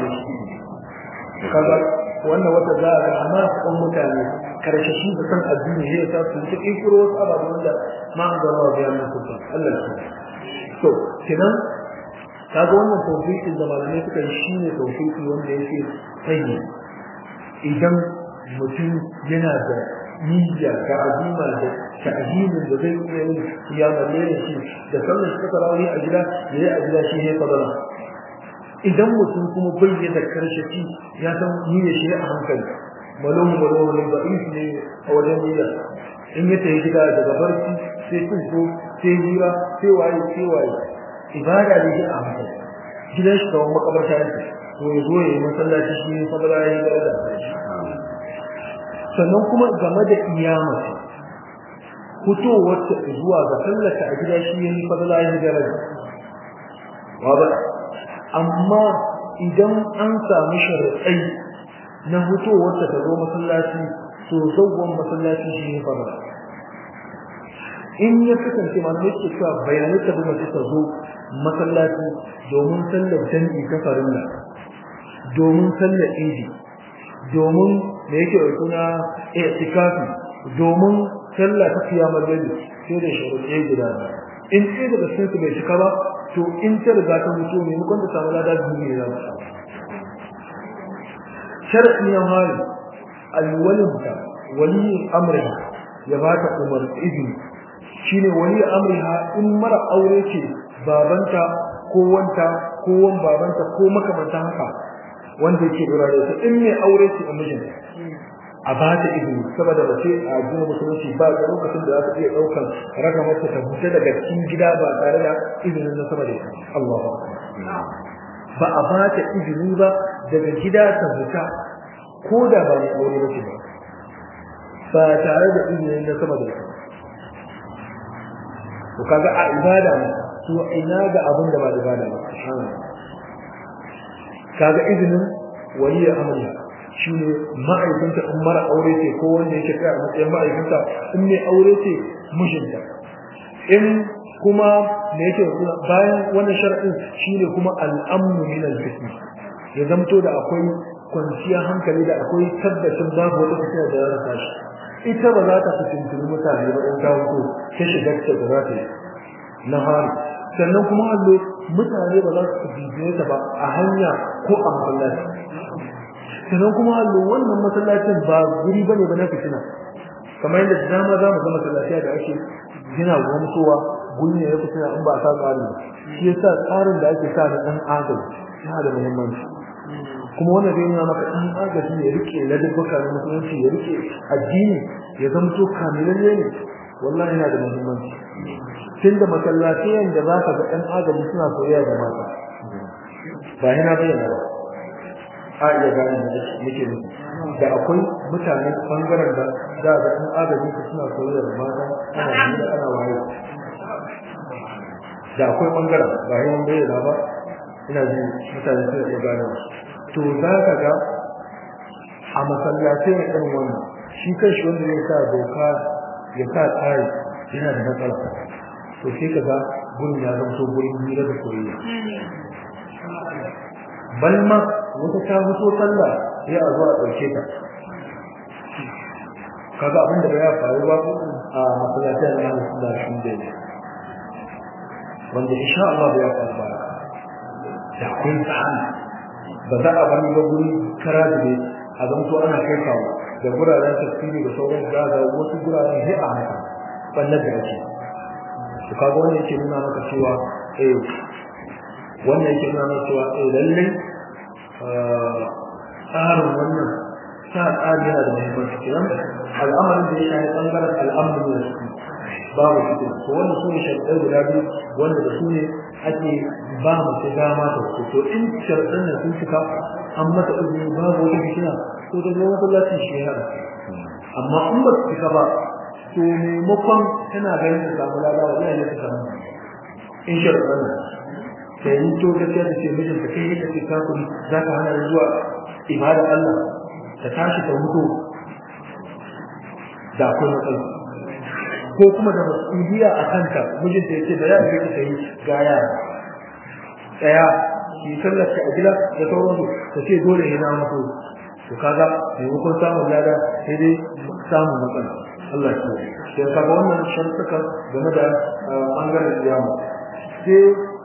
ne kaga wannan wata za a ga amma kan mutane karshe shi da san addini ne ya su ta kiro wasu ababen da ma an zama wa bayan mutunta Allah ya to kenan kaga wannan tawfiqin da malamai suka yi shine tawfiqi wanda yake tsayi idan mutum yana da niyya da azima da ta'zimin da zai iya yin kiyamar ne shi da sallar shi ta rawi a gida yayi a gida shi ne fadala idan mutum kuma bai da karshe shi ya san niyyar shi a hankali malum malum ne da'if ne a wajen niyya in ya tafi gida daga barci sai tuko sai hira sai waye sai waye ibada ne a hankali gidan shi kawai makabarta yake to ya zo ya yi masallaci shi ne fadala ya yi da sannan kuma game da iyama fitowar ta zuwa ga sallata a gida shi ne fadala ya yi da amma idan an samu sharaɗai na fitowar ta zo masallaci to zawwan masallaci shi ne fadala in ya kasance malamai ke cewa bayanai ta bi mace ta zo masallaci domin sallar jami'i ta farilla domin sallar idi domin da yake da suna i'tikafi domin sallah ta kiyamar dare sai da sharuɗe guda in sai daga cikin su bai cika ba to in ta riga ta mutu ne mun ta samu lada biyu ne za mu samu shar'i ya hali alwalinta waliyin amriha ya ba ta umar izini shine waliyin amriha in mara aure ce babanta ko wanta ko wan babanta ko makamantan haka wanda yake dora da ita in mai aure ce a mijinta a ba ta izini saboda mace a addinin musulunci ba da lokacin da za ta iya daukan raka mata ta fita daga cikin gida ba tare da izinin na sama da ita Allahu ba a ba ta izini ba daga gida ta fita ko da ba mai aure ba ce ba ba tare da izinin na sama da ita to kaga a ibada ne to ina ga abin da ba ibada ba kaga izinin waliya amriya shine ma'aikinta in mara aure ce ko wanda yake kai a matsayin ma'aikinta in mai aure ce mijinta in kuma me yake kuma bayan wannan shar'in shine kuma al'amnu min al-fitna ya zamto da akwai kwanciya hankali da akwai tabbacin babu wata fitina da za ta shi ita ba za ta fitintuni mutane ba in ta wuto ta shiga ta da za ta yi na hari sannan kuma hallo mutane ba za su bibiye ta ba a hanya ko a masallaci sannan kuma hallo wannan masallacin ba guri bane ba na fitina kamar yadda dama za mu ga masallaci da ake gina gwamsowa guri ne ya fitina in ba sa tsari ba shi yasa tsarin da ake sa na dan adam yana da muhimmanci kuma wannan zai nuna maka in agaji ya rike ladabbuka na musulunci ya rike addini ya zamto kamilalle ne wallahi yana da muhimmanci tun da masallatiyan da za ka ga ɗan agaji suna soyayya da mata ba yana bayyana ba a iya gane da nake nufi da akwai mutane bangaren da za ga ɗan agaji su suna soyayya da mata ana hira ana waye da akwai bangaren ba yana bayyana ba ina ji mutane suna iya gane to za ka ga a masallatai na ɗan wannan shi kan shi wanda zai sa doka ya sa tsari yana da matsala to sai ka ga gurin ya zama so gurin hira da soyayya balma wata ta fito sallah sai a zo a ɗauke ta kaga abin da ya faru ba a masallatai na Ahlus Sunna shi da wanda insha Allah ya faru ba da kun tsani ba za a bani ba guri kara da ne a zanto ana kai kawo da guraren tafsiri da sauran da ga wasu guraren sai a haka ballar da ake to kaga wannan yake nuna maka cewa eh wannan yake nuna maka cewa eh lalle tsarin wannan sa tsari yana da muhimmanci kenan al'amarin da ya shafi bangaren al'amarin da su babu su to wannan su ne sharuɗai guda biyu wanda da su ne ake ba mace dama ta su to in sharuɗan nan sun cika an mata izini babu wata fitina to da zai masallacin shi ya amma in ba su cika ba to maimakon tana ganin ta samu lada wa zai ta samu in sharuɗan nan sai yi to gaskiya da ce mijinta kai yadda ke kakuri za ka hana zuwa ibada Allah ta tashi ta mutu da akwai matsala ko kuma da masuliya a kanta mijinta ya ce da ya yi ta yi ga yara tsaya ki sallarta a gida da sauransu ta ce dole ne na mutu to kaga maimakon samun lada sai dai samun matsala Allah ya sai kaga wannan shartuka game da bangaren kiyama sai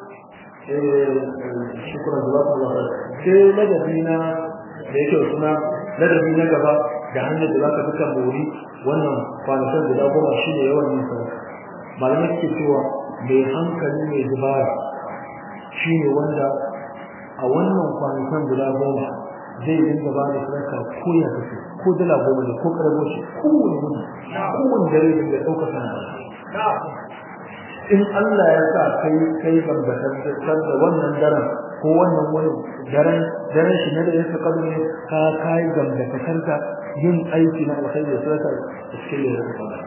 shukran jazakallahu khair sai ladabi na da yake suna ladabi na gaba da hanyar da zaka duka mori wannan kwanakan guda goma shi ne yawan yin sadaka malamai suke cewa mai hankali mai dubara shi ne wanda a wannan kwanakan guda goma zai dinga ba da sadaka ko ya kace ko dala goma ne ko karabo shi kowane gudu kowane dare da ɗauka sana in Allah ya sa kai kai gambatar da wannan daren ko wannan wani daren daren shi ne da yake kadu ne ka kai gambatar da yin aiki na alkhairi da sadaka a cikin da yake kadu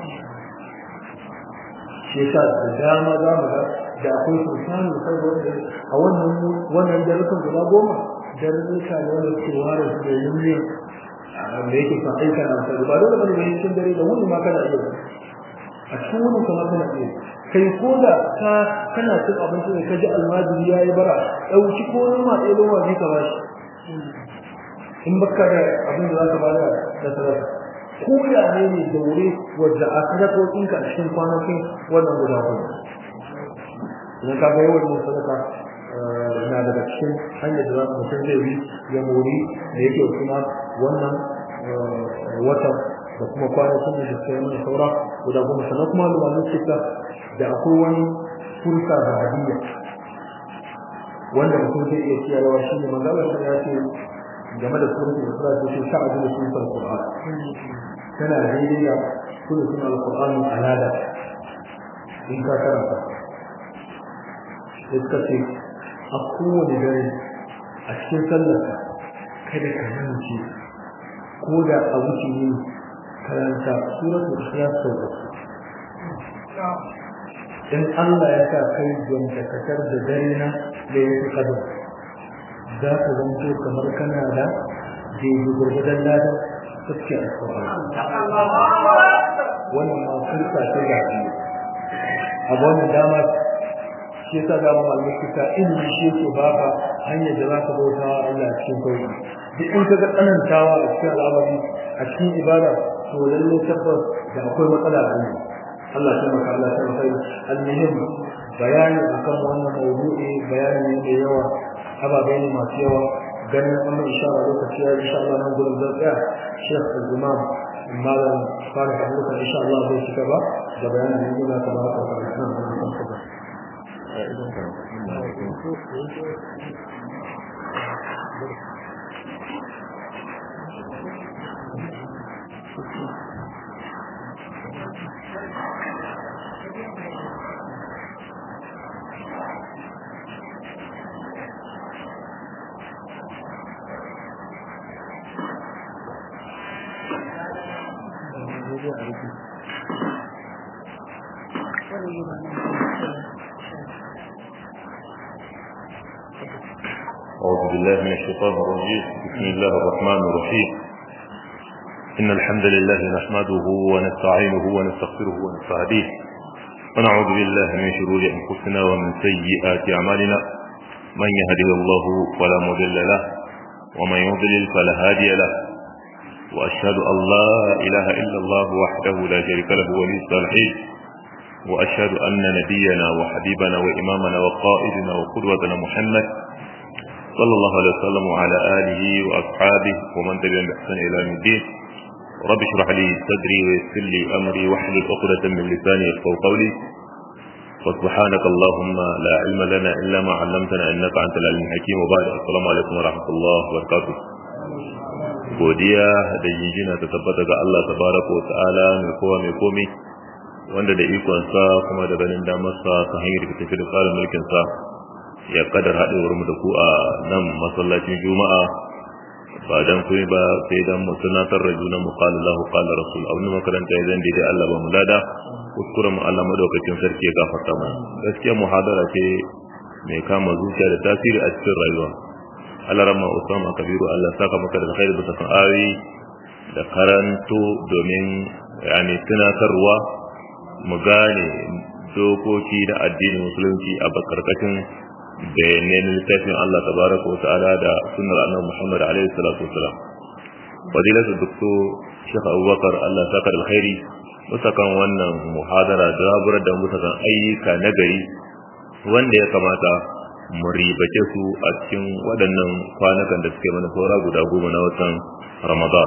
shi yasa da dama za mu ga da akwai sultan da kai wanda a wannan wannan daren guda goma daren ne ka ne wanda ke ware su da yin ne da yake kan aika na alkhairi ba dole bane mai cikin dare da wani ma kana iya a cikin wani kamar kana iya kai ko da ka kana cin abinci ne ka ji almajiri ya yi bara ɗauki ko noma ɗaya loma ne ka bashi in baka da abin da za ka bada da sadaka ko da ne ne da wuri wadda a sadakokin ka a cikin kwanakin wannan guda hudu idan ka ga yawan yin sadaka na daga cikin hanyar da za mu mutum zai bi ya mori da yake kuma wannan watan da kuma kwanakin da suka yi mana saura guda goma sannan kuma lumanin suka da akwai wani fursa da hadiyya wanda mutum zai iya ciyarwa shi ne manzalar sa ya ce game da suratun da sura ce ta ajiyar suratun Qur'an tana daidai da suratun al-Qur'an alada in ka karanta sai ka ce a kowane dare a cikin sallarka kada ka yanci ko da a wuce ne karanta suratul ikhlas sau in Allah ya sa kai dakatar da dare na da yake kadu za ka zanto kamar kana da jeji gurgudan ladan suke a wannan ma furta ce ga a wannan dama shi yasa da mu malami kita ilimi shi yake baka hanyar da za ka bauta wa Allah cikin sauki duk in ka ga tsanantawa a cikin al'amari a cikin ibada to lalle tabbas da akwai matsala a yi Allah ya maka Allah ya maka almuhim bayani akan wannan mawdu'i bayani ne da yawa ababai ne masu yawa ganin amma insha Allah lokaci ya insha Allah nan gurin zan tsaya Sheikh Al-Imam Malam Farih Abubakar insha Allah zai shiga ba da bayanin da Allah tabaraka wa ta'ala أعوذ بالله من الشيطان الرجيم بسم الله الرحمن الرحيم إن الحمد لله نحمده ونستعينه ونستغفره ونستهديه ونعوذ بالله من شرور أنفسنا ومن سيئات أعمالنا من يهده الله فلا مضل له ومن يضلل فلا هادي له وأشهد أن لا إله إلا الله وحده لا شريك له ولي الصالحين وأشهد أن نبينا وحبيبنا وإمامنا وقائدنا وقدوتنا محمد صلى الله عليه وسلم وعلى آله وأصحابه ومن تبعهم بإحسان إلى يوم الدين رب اشرح لي صدري ويسر لي أمري واحلل عقدة من لساني يفقهوا قولي وسبحانك اللهم لا علم لنا إلا ما علمتنا إنك أنت العليم الحكيم وبعد السلام عليكم ورحمة الله وبركاته godiya da jinjina ta tabbata ga Allah tabaraka wa ta'ala mai kowa mai komi wanda da ikonsa kuma da ganin damarsa ta hanyar da tafi da tsarin mulkinsa ya kadar haɗewar mu da ku a nan masallacin juma'a ba dan kuma ba sai dan mu tunatar da junan mu qala lahu qala rasul abin makaranta ya zan daidai Allah ba mu lada kuskuren mu Allah madaukakin sarki ya gafarta mana gaskiya muhadara ce mai kama zuciya da tasiri a cikin rayuwa Allah rama Usama Kabiru Allah saka maka da alkhairi bisa kan ayoyi da karanto domin yani tunatarwa mu gane dokoki da addinin musulunci a bakarkashin bayanai na littafin Allah tabaraka wa ta'ala da sunnar annabi Muhammad alaihi salatu wasalam fadilatu doktor Sheikh Abubakar Allah saka da alkhairi musakan wannan muhadara da raburar da musakan ayyuka na gari wanda ya kamata mu ribace su a cikin waɗannan kwanakan da suke mana saura guda goma na watan Ramadan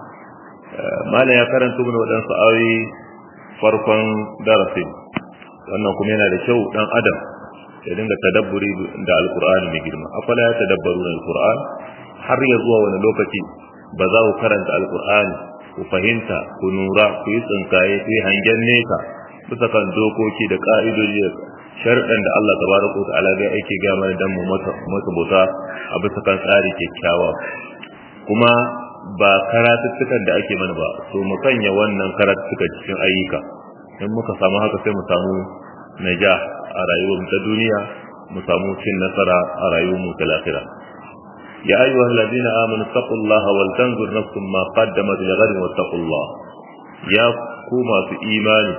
malam ya karanta mana waɗansu ayoyi farkon darasin wannan kuma yana da kyau dan adam ya dinga tadabburi da alkur'ani mai girma afala ya tadabbaru da alkur'an har ya zuwa wani lokaci ba za ku karanta alkur'ani ku fahimta ku nura ku yi tsinkaye ku yi hangen nesa bisa kan dokoki da ka'idoji sharɗan da Allah tabaraka wa ta'ala ga aiki ga mana dan mu mata mata bauta a bisa kan tsari kyakkyawa kuma ba karatuttukan da ake mana ba so mu sanya wannan karatuttuka cikin ayyuka in muka samu haka sai mu samu naja a rayuwar ta duniya mu samu cin nasara a rayuwar mu ta lafiya ya ayyuha alladhina amanu taqullaha wal tanzur nafsum ma qaddamat li ghadin wattaqullah ya ku masu imani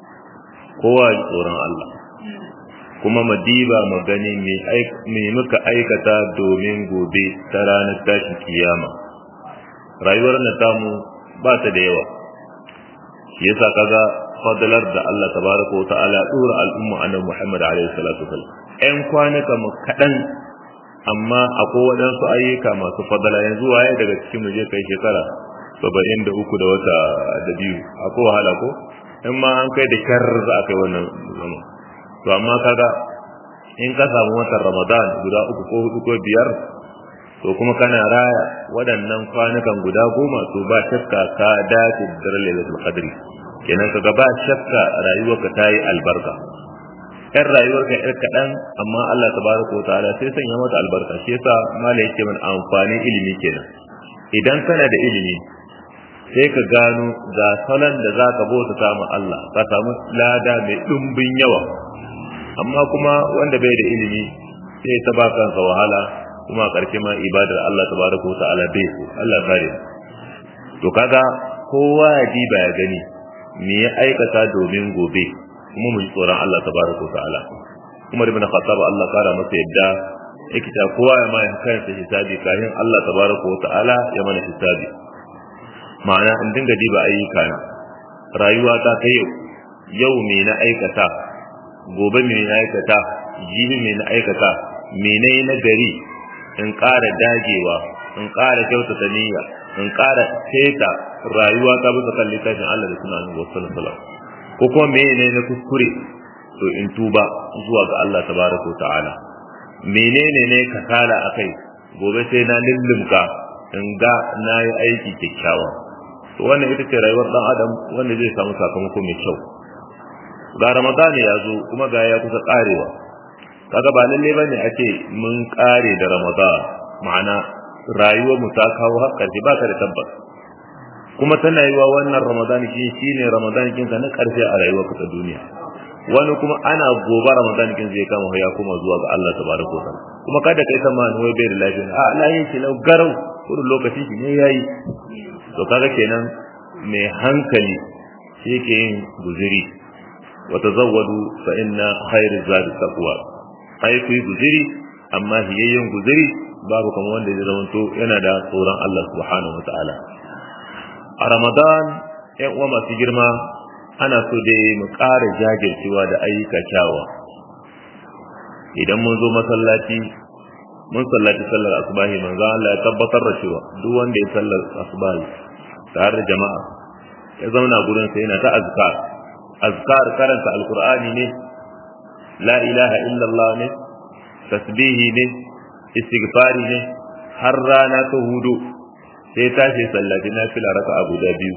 kowa ji tsoron Allah kuma madiba magani me muka aikata domin gobe ta ranar tashin kiyama rayuwar na tamu ba ta da yawa shi yasa kaga fadalar da Allah tabaraka wa ta'ala dora al'umma annabi Muhammad alaihi salatu wasallam ɗan kwanaka mu kaɗan amma akwai waɗansu ayyuka masu fadala yanzu waye daga cikin mu je kai shekara saba'in da uku da wata da biyu akwai wahala ko in ma an kai da kyar za a kai wannan zama to amma kaga in ka samu watan ramadan guda uku ko hudu ko biyar to kuma kana raya waɗannan kwanukan guda goma to ba shakka ka dace da daren lailatul qadri kenan kaga ba shakka rayuwarka ta yi albarka yan rayuwarka yar kaɗan amma Allah tabaraka wa ta'ala sai sanya mata albarka shi yasa mala yake mana amfanin ilimi kenan idan kana da ilimi sai ka gano ga salon da za ka bauta samu Allah ka samu lada mai ɗumbin yawa amma kuma wanda bai da ilimi sai ta ba kansa wahala kuma a ƙarshe ma ibadar Allah tabaraka wa ta'ala bai so Allah kare to kaga kowa ya diba ya gani me ya aikata domin gobe kuma mu ji tsoron Allah tabaraka wa ta'ala Umar ibn Khattab Allah kara masa yadda yake ta kowa ya mai kansa hisabi kafin Allah tabaraka wa ta'ala ya mana hisabi ma'ana in dinga diba ayyuka na rayuwa ta ta yau yau me na aikata gobe me na aikata jibi me na aikata me na yi na gari in ƙara dagewa in ƙara kyautata niyya in ƙara seta rayuwa ta bisa kan littafin Allah da suna annabi sallallahu alaihi ko kuma me ne na kuskure to in tuba zuwa ga Allah tabaraka ta'ala menene ne kasala akai gobe sai na lullumka in ga na yi aiki kyakkyawa to wannan ita ce rayuwar dan adam wanda zai samu sakamako mai kyau ga ramadan ya zo kuma ga ya kusa karewa kaga ba lalle bane a ce mun kare da ramadan ma'ana rayuwar mu ta kawo har karshe ba ka da tabbas kuma tana yiwa wannan ramadan shi shine ramadan kin na karshe a rayuwar ka ta duniya wani kuma ana gobe ramadan kin zai kama ya kuma zuwa ga Allah tabaraka wa ta'ala kuma kada kai sama wai bai da lafiya a layin shi lau garau kullun lokacin shi ne yayi to kaga kenan mai hankali shi ke yin guziri wa tazawwadu fa inna khairu zadi taqwa ai ku yi guziri amma hiyayyen guziri babu kamar wanda zai zamanto yana da tsoron Allah subhanahu wa ta'ala a ramadan yan uwa masu girma ana so dai mu ƙara jajircewa da ayyuka kyawa idan mun zo masallaci mun sallaci sallar asubahi manzo Allah ya tabbatar da cewa duk wanda ya sallar asubahi tare da jama'a ya zauna gurin sa yana ta azkar azkar karanta alqur'ani ne la ilaha illallah ne tasbihi ne istighfari ne har rana ta hudu sai tashi sallaci nafila raka'a guda biyu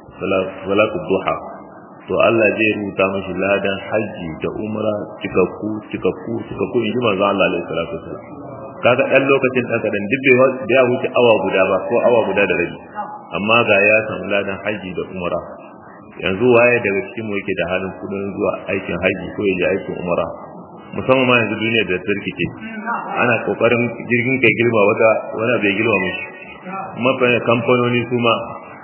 salatu duha to Allah zai rubuta mashi ladan haji da umra cikakku cikakku cikakku in ji manzo Allah alaihi salatu wasallam kaga dan lokacin dan kadan duk bai da ya wuce awa guda ba ko awa guda da rabi amma ga ya samu ladan haji da umra yanzu waye daga cikin mu yake da halin kudin zuwa aikin haji ko yaje aikin umra musamman ma yanzu duniya da tarkice ana kokarin jirgin kai girma wata wani bai girma mishi mafi kamfanoni su ma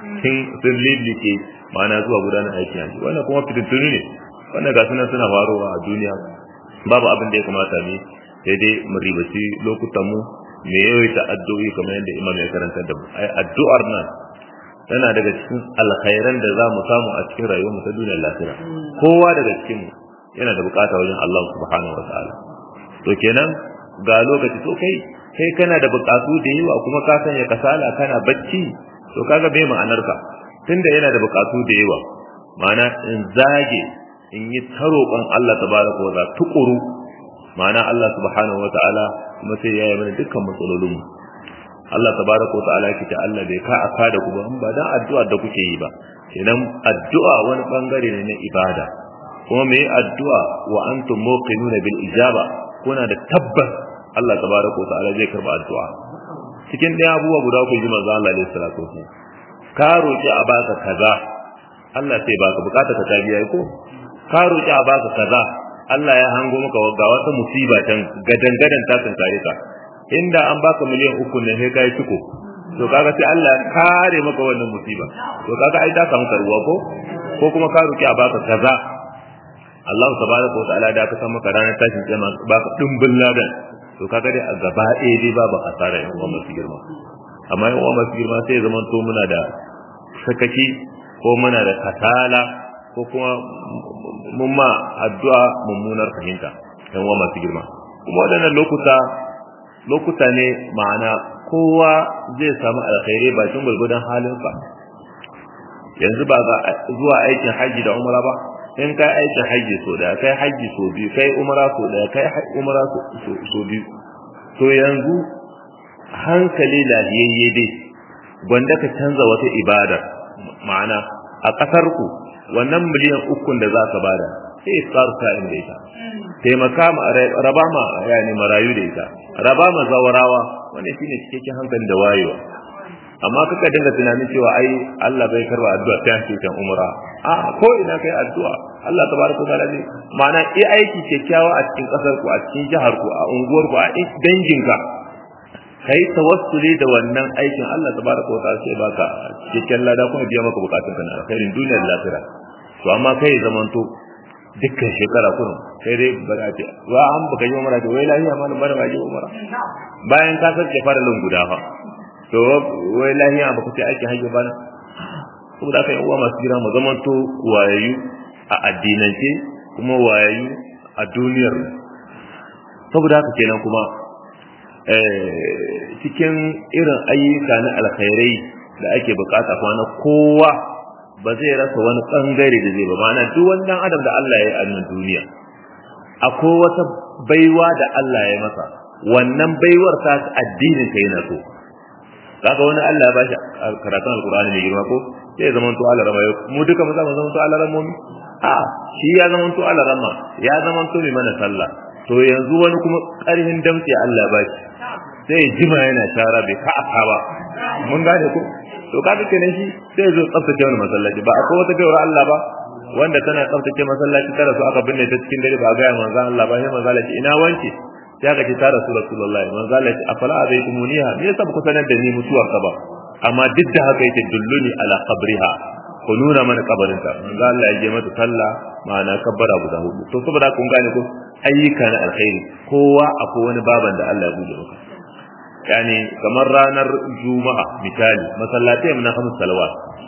sun lillike ma'ana zuwa gudanar aikin haji wannan kuma fitintunu ne wannan ga sunan suna faruwa a duniya babu abin da ya kamata ne sai dai mu ribaci lokutan mu me yawaita addu'o'i kamar yadda imam ya karanta da mu ai addu'ar nan tana daga cikin alkhairan da za mu samu a cikin rayuwar mu ta duniyar lafiya kowa daga cikin mu yana da bukata wajen Allah subhanahu wataala to kenan ga lokaci to kai kai kana da bukatu da yawa kuma ka sanya kasala kana bacci to kaga bai ma'anar ka tunda yana da bukatu da yawa ma'ana in zage in yi ta roƙon Allah tabaraka wa ta'ala tukuru ma'ana Allah subhanahu wa ta'ala kuma sai ya yi mana dukkan matsalolin mu Allah tabaraka wa ta'ala yake ta Allah bai ka aka da ku ba ba dan addu'a da kuke yi ba idan addu'a wani bangare ne na ibada kuma me addu'a wa antum muqinuna bil ijaba kuna da tabbas Allah tabaraka wa ta'ala zai karba addu'a cikin ɗaya abubuwa guda uku ji manzo Allah alaihi salatu wasallam ka roki a baka kaza Allah sai baka bukata ka ta biya ko ka roki a baka kaza Allah ya hango maka ga wata musiba can gadan gadan ta tunkare ka inda an baka miliyan uku ne sai kai ciko to kaga sai Allah ya kare maka wannan musiba to kaga ai da samu karuwa ko ko kuma ka roki a baka kaza Allah tabaraka wa ta'ala da ka san maka ranar tashin kiyama baka dimbin ladan to kaga dai a gaba ɗaya dai babu asara yan uwa masu girma amma yan uwa masu girma sai zaman to muna da sakaki ko muna da kasala ko kuma mun ma addu'a mummunar fahimta yan uwa masu girma kuma waɗannan lokuta lokuta ne ma'ana kowa zai samu alkhairai bakin gwargwadon halinsa yanzu ba ga zuwa aikin hajji da umra ba in kai aikin hajji so da kai hajji so biyu kai umra so da kai umra so biyu to yanzu hankali lafiyayye dai gwanda ka canza wata ibada ma'ana a ƙasar ku wannan miliyan ukun da za ka bada sai tsar ka inda ita taimaka ma raba ma yani marayu da ita raba ma zawarawa wannan shine cikakken hankali da wayewa amma kaka dinga tunanin cewa ai Allah bai karba addu'a ta shi kan umra a ko ina kai addu'a Allah tabaraka wa ta'ala ne ma'ana i aiki kyakkyawa a cikin kasar ku a cikin jihar ku a unguwar ku a dangin ka kai tawassuli da wannan aikin Allah tabaraka wa ta'ala sai baka cikakken lada kuma biya maka bukatun ka na alkhairin duniyar lafiya to amma kai zamanto dukkan shekara kullum sai dai ba za ta wa an baka yi umara to wai lafiya malam bana ba ji umara bayan ka sarke faralin guda fa to wai lahiya ba ku ce aikin hajji ba saboda aka yi uwa masu gira mu zaman to wayayu a addinance kuma wayayu a duniyar saboda haka kenan kuma cikin irin ayyuka na alkhairai da ake bukata kuma na kowa ba zai rasa wani bangare da zai ba ma'ana duk wani dan adam da Allah ya yi a nan duniya akwai wata baiwa da Allah ya masa wannan baiwar ta addinin ka yana so kaga wani Allah ya bashi karatun alqur'ani mai girma ko sai zaman to Allah rama mu duka mu zama zaman to Allah rama mu a shi ya zaman to Allah rama ya zaman to mai mana sallah to yanzu wani kuma karhin damtsi Allah ya bashi sai jima yana tara bai ka aka ba mun gane ko to kaga kenan shi sai zo tsaftace wani masallaci ba akwai wata gaiwar Allah ba wanda tana tsaftace masallaci tara su aka binne ta cikin dare ba ga manzo Allah ba sai manzo Allah ina wanke sai aka ce ta rasu rasulullahi manzo Allah ya ce afala abaitumuniha me yasa ku sanar da ni mutuwar ka ba amma duk da haka yake dulluni ala qabriha ku nuna mana kabarinta manzo Allah ya je mata sallah ma'ana kabbara guda hudu to saboda kun gane ko ayyuka na alkhairi kowa akwai wani baban da Allah ya buɗe maka yani kamar ranar juma'a misali masallatai na hamsu salawat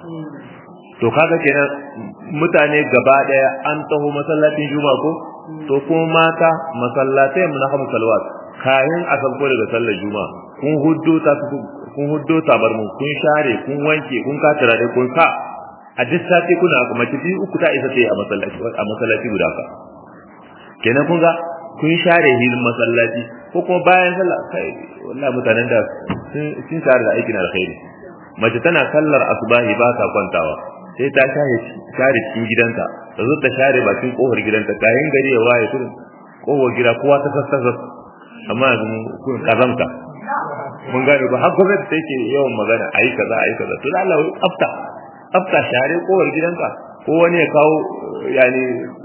to kaga kenan mutane gaba daya an taho masallacin juma'a ko to kuma mata masallatai na hamsu salawat kayan a sauko daga sallar juma'a kun huddo ta kun huddo tabar mu kun share kun wanke kun katira dai kun sa a duk sati kuna kuma tafi uku ta isa sai a masallaci a masallaci guda ka kenan kun ga kun share hilin masallaci ko kuma bayan sallah kai wallahi mutanen da sun share da aikin alkhairi mace tana sallar asubahi ba ta kwantawa sai ta share share cikin gidanta ta zo ta share bakin kofar gidanta kayan gari ya waye kurin kofar gida kowa ta sassasa amma yanzu kun kazamta mun gane ba har gwamnati take yawan magana ayi kaza ayi kaza to Allah wai afta afta share kofar gidanka ko wani ya kawo yani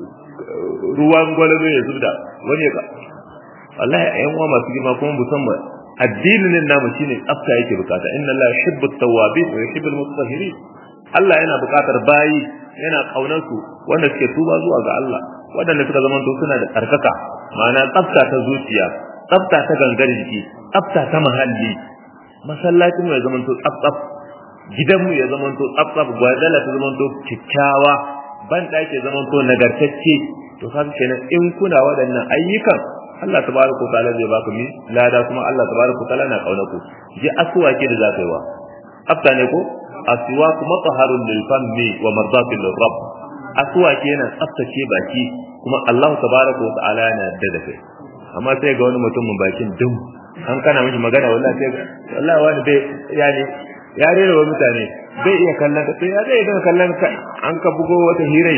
ruwan gwalalo ya zubda wani ya wallahi ayan uwa masu girma kuma musamman addinin namu shine tsafta yake bukata inna la yuhibbu at-tawwabin wa yuhibbu al-mutatahhirin Allah yana bukatar bayi yana kaunar su wanda suke tuba zuwa ga Allah waɗanda suka zama to suna da tsarkaka ma'ana tsafta ta zuciya tsafta ta gangar jiki tsafta ta muhalli masallacin mu ya zama to tsaf gidan mu ya zama to tsaf gwadala ta zama to kikkiawa ban ɗaki ya zama to nagartacce to kaga kenan in kuna waɗannan ayyukan Allah tabaraka ta'ala zai baka mi lada kuma Allah tabaraka ta'ala na kauna ku ji aswaki da zaka yi wa afta ne ko aswaku mataharun lil fammi wa mardatin lir rabb aswaki yana tsaftace baki kuma Allah tabaraka ta'ala yana da da kai amma sai ga wani mutumin bakin dum an kana mishi magana wallahi sai wallahi wani bai yani ya rera wa mutane bai iya kallon ka sai ya zai ga kallon ka an ka bugo wata hirai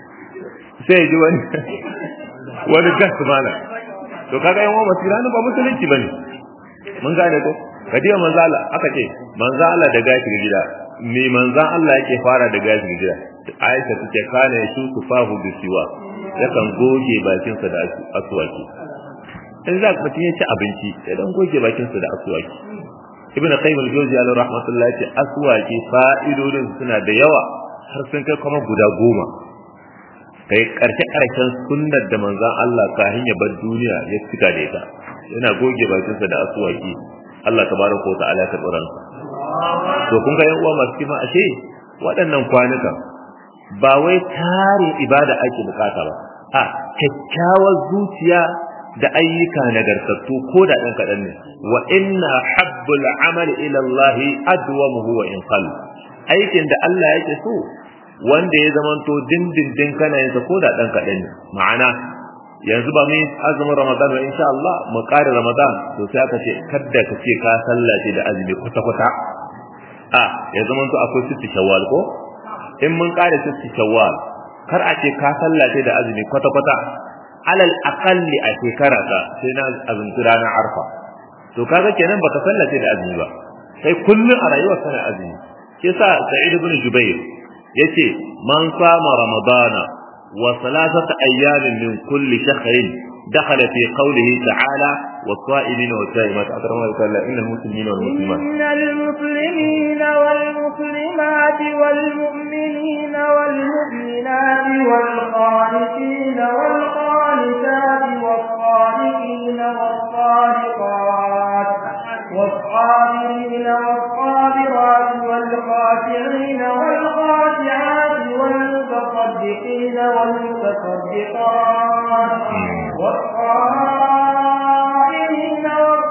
sai ji wani wani gas mana to kaga yan uwa basira ba musulunci bane mun gane ko kadiya manzo Allah aka ce manzo Allah da gashi ga gida me manzo Allah yake fara da gashi ga gida Aisha tace kana ya shuku fahu bi siwa yakan goge bakin sa da aswaki in za ka ya ci abinci sai dan goge bakin sa da aswaki ibn qayyim al-jawzi alayhi rahmatullah yace aswaki fa'idodin suna da yawa har sun kai kuma guda goma kai karshe karshen sunnar da manzon Allah kafin ya bar duniya ya cika da ita yana goge bakinsa da asuwaki Allah tabaraka wa ta'ala ta tsoron to kun ga yan uwa masu kima ashe waɗannan kwanuka ba wai tarin ibada ake bukata ba a kyakkyawar zuciya da ayyuka nagartattu ko da ɗan kaɗan ne wa inna habbul amal ila Allah adwamuhu wa in qall aikin da Allah yake so wanda ya zamanto dindindin kana yin ko da dan kaɗan ne ma'ana yanzu ba mu azumin ramadan ba insha Allah mu kare ramadan to sai aka ce kada ka ce ka sallace da azumi kwata kwata a ya zamanto akwai sitti shawwal ko in mun kare sitti shawwal kar a ce ka sallace da azumi kwata kwata alal aqalli a shekara ka sai na azumci ranar arfa to kaga kenan baka sallace da azumi ba sai kullun a rayuwar kana azumi yasa sa'id ibn jubair yace man sama ramadana wa salasata ayyamin min kulli shahrin دخل في قوله تعالى والصائمين والصائمات أكرم الله تعالى إن المسلمين والمسلمات إن المسلمين والمسلمات والمؤمنين والمؤمنات والقانتين والقانتات والصادقين والصادقات والصابرين والصابرات والخاشعين والخاشعات والمتصدقين والمتصدقات والصائمين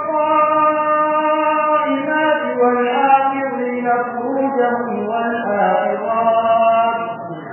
والصائمات والآخرين فروجهم والآخرات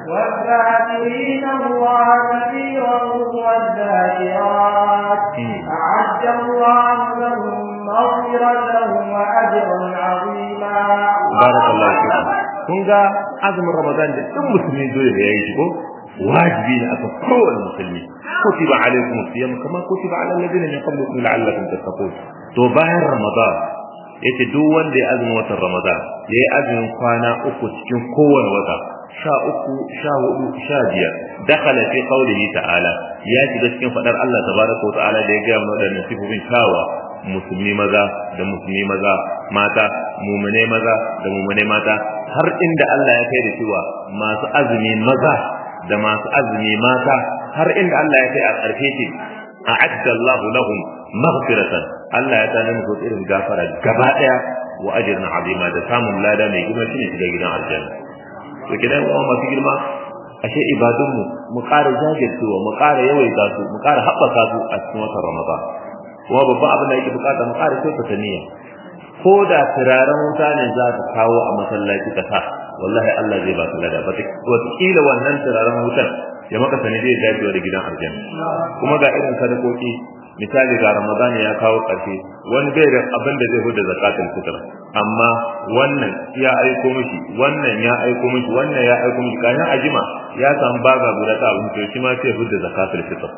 والذاكرين الله كثيرا والذاكرات أعد الله لهم مغفرة وأجرا عظيما barakallahu fikum kun ga azumin ramadan da duk musulmi dole da yayi shi ko wajibi ne aka kowane musulmi kutiba alaikum siyam kama kutiba ala alladhina min qablikum la'allakum tattaqun to bayan ramadan yace duk wanda ya azumin watan ramadan yayi azumin kwana uku cikin kowane wata sha uku sha hudu sha biyar dakhala fi qawlihi ta'ala ya shiga cikin fadar Allah tabaraka wa ta'ala da ya ga mana wadannan sifofin kawa musulmi maza da musulmi maza mata mumune maza da mumune mata har inda Allah ya kai da cewa masu azumi maza da masu azumi mata har inda Allah ya kai a ƙarfe ce a'adda Allahu lahum maghfiratan Allah ya tana musu irin gafara gaba daya wa ajran azima da samun lada mai girma shine shiga gidan aljanna to kidan uwa masu girma ashe ibadunmu mu ƙara jajircewa mu ƙara yawaita su mu ƙara haɓaka su a cikin watan Ramadan kuma babban abin da yake bukata mu ƙara kyautata niyya ko da turaren wuta ne za ka kawo a masallaci ka sa wallahi Allah zai ba ka lada ba wataƙila wannan turaren wutan ya maka sani zai dacewa da gidan aljanna kuma ga irin sadakoki misali ga ramadan ya kawo ƙarshe wani bai da abin da zai huda zakatul fitr amma wannan ya aiko mishi wannan ya aiko mishi wannan ya aiko mishi kayan ajima ya samu baga guda ta abin to shi ma sai huda zakatul fitr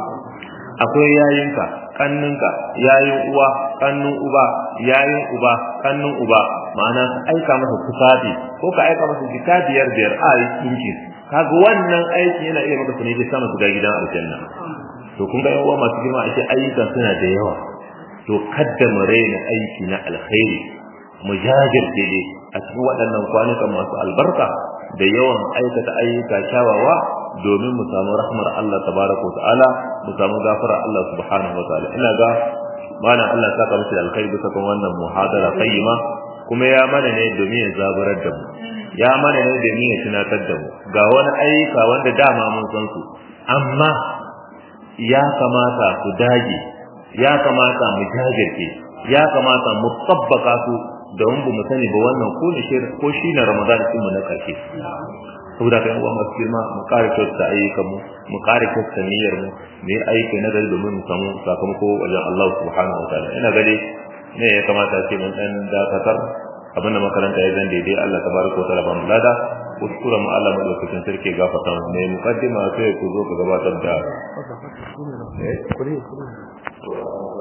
akwai yayinka kanninka yayin uwa kannun uba yayin uba kannun uba ma'ana ka aika masa tufafi ko ka aika masa jika biyar biyar a yi kinki kaga wannan aiki yana iya maka sunai sama su ga gidan aljanna to kun ga yawa masu girma ashe ayyuka suna da yawa to kadda mu raina aiki na alkhairi mu jajirce dai a cikin waɗannan kwanukan masu albarka da yawan aikata ayyuka kyawawa domin mu samu rahmar Allah tabaraka wa ta'ala mu samu gafara Allah subhanahu wa ta'ala ina ga mana Allah saka musu da alkhairi bisa kan wannan muhadara qayyima kuma ya mana ne domin ya zaburar da mu ya mana ne domin ya tunatar da mu ga wani ayyuka wanda dama mun san su amma ya kamata ku dage ya kamata mu jajirce ya kamata mu tabbaka su don bu mu sani ba wannan ko ne ko shi na Ramadan din mu na karshe saboda kai uwa masu girma mu kare kyauta ayyukan mu mu kare kyauta niyyar mu mu yi aiki na gari domin mu samu sakamako wajen Allah subhanahu wa ta'ala ina gade ne ya kamata ce mun dan dakatar abin da makaranta ya zan daidai Allah tabaraka wa ta'ala ba mu lada kuskura mu Allah madaukakin sarki gafarta mu ne mukaddima sai ku zo ka gabatar da eh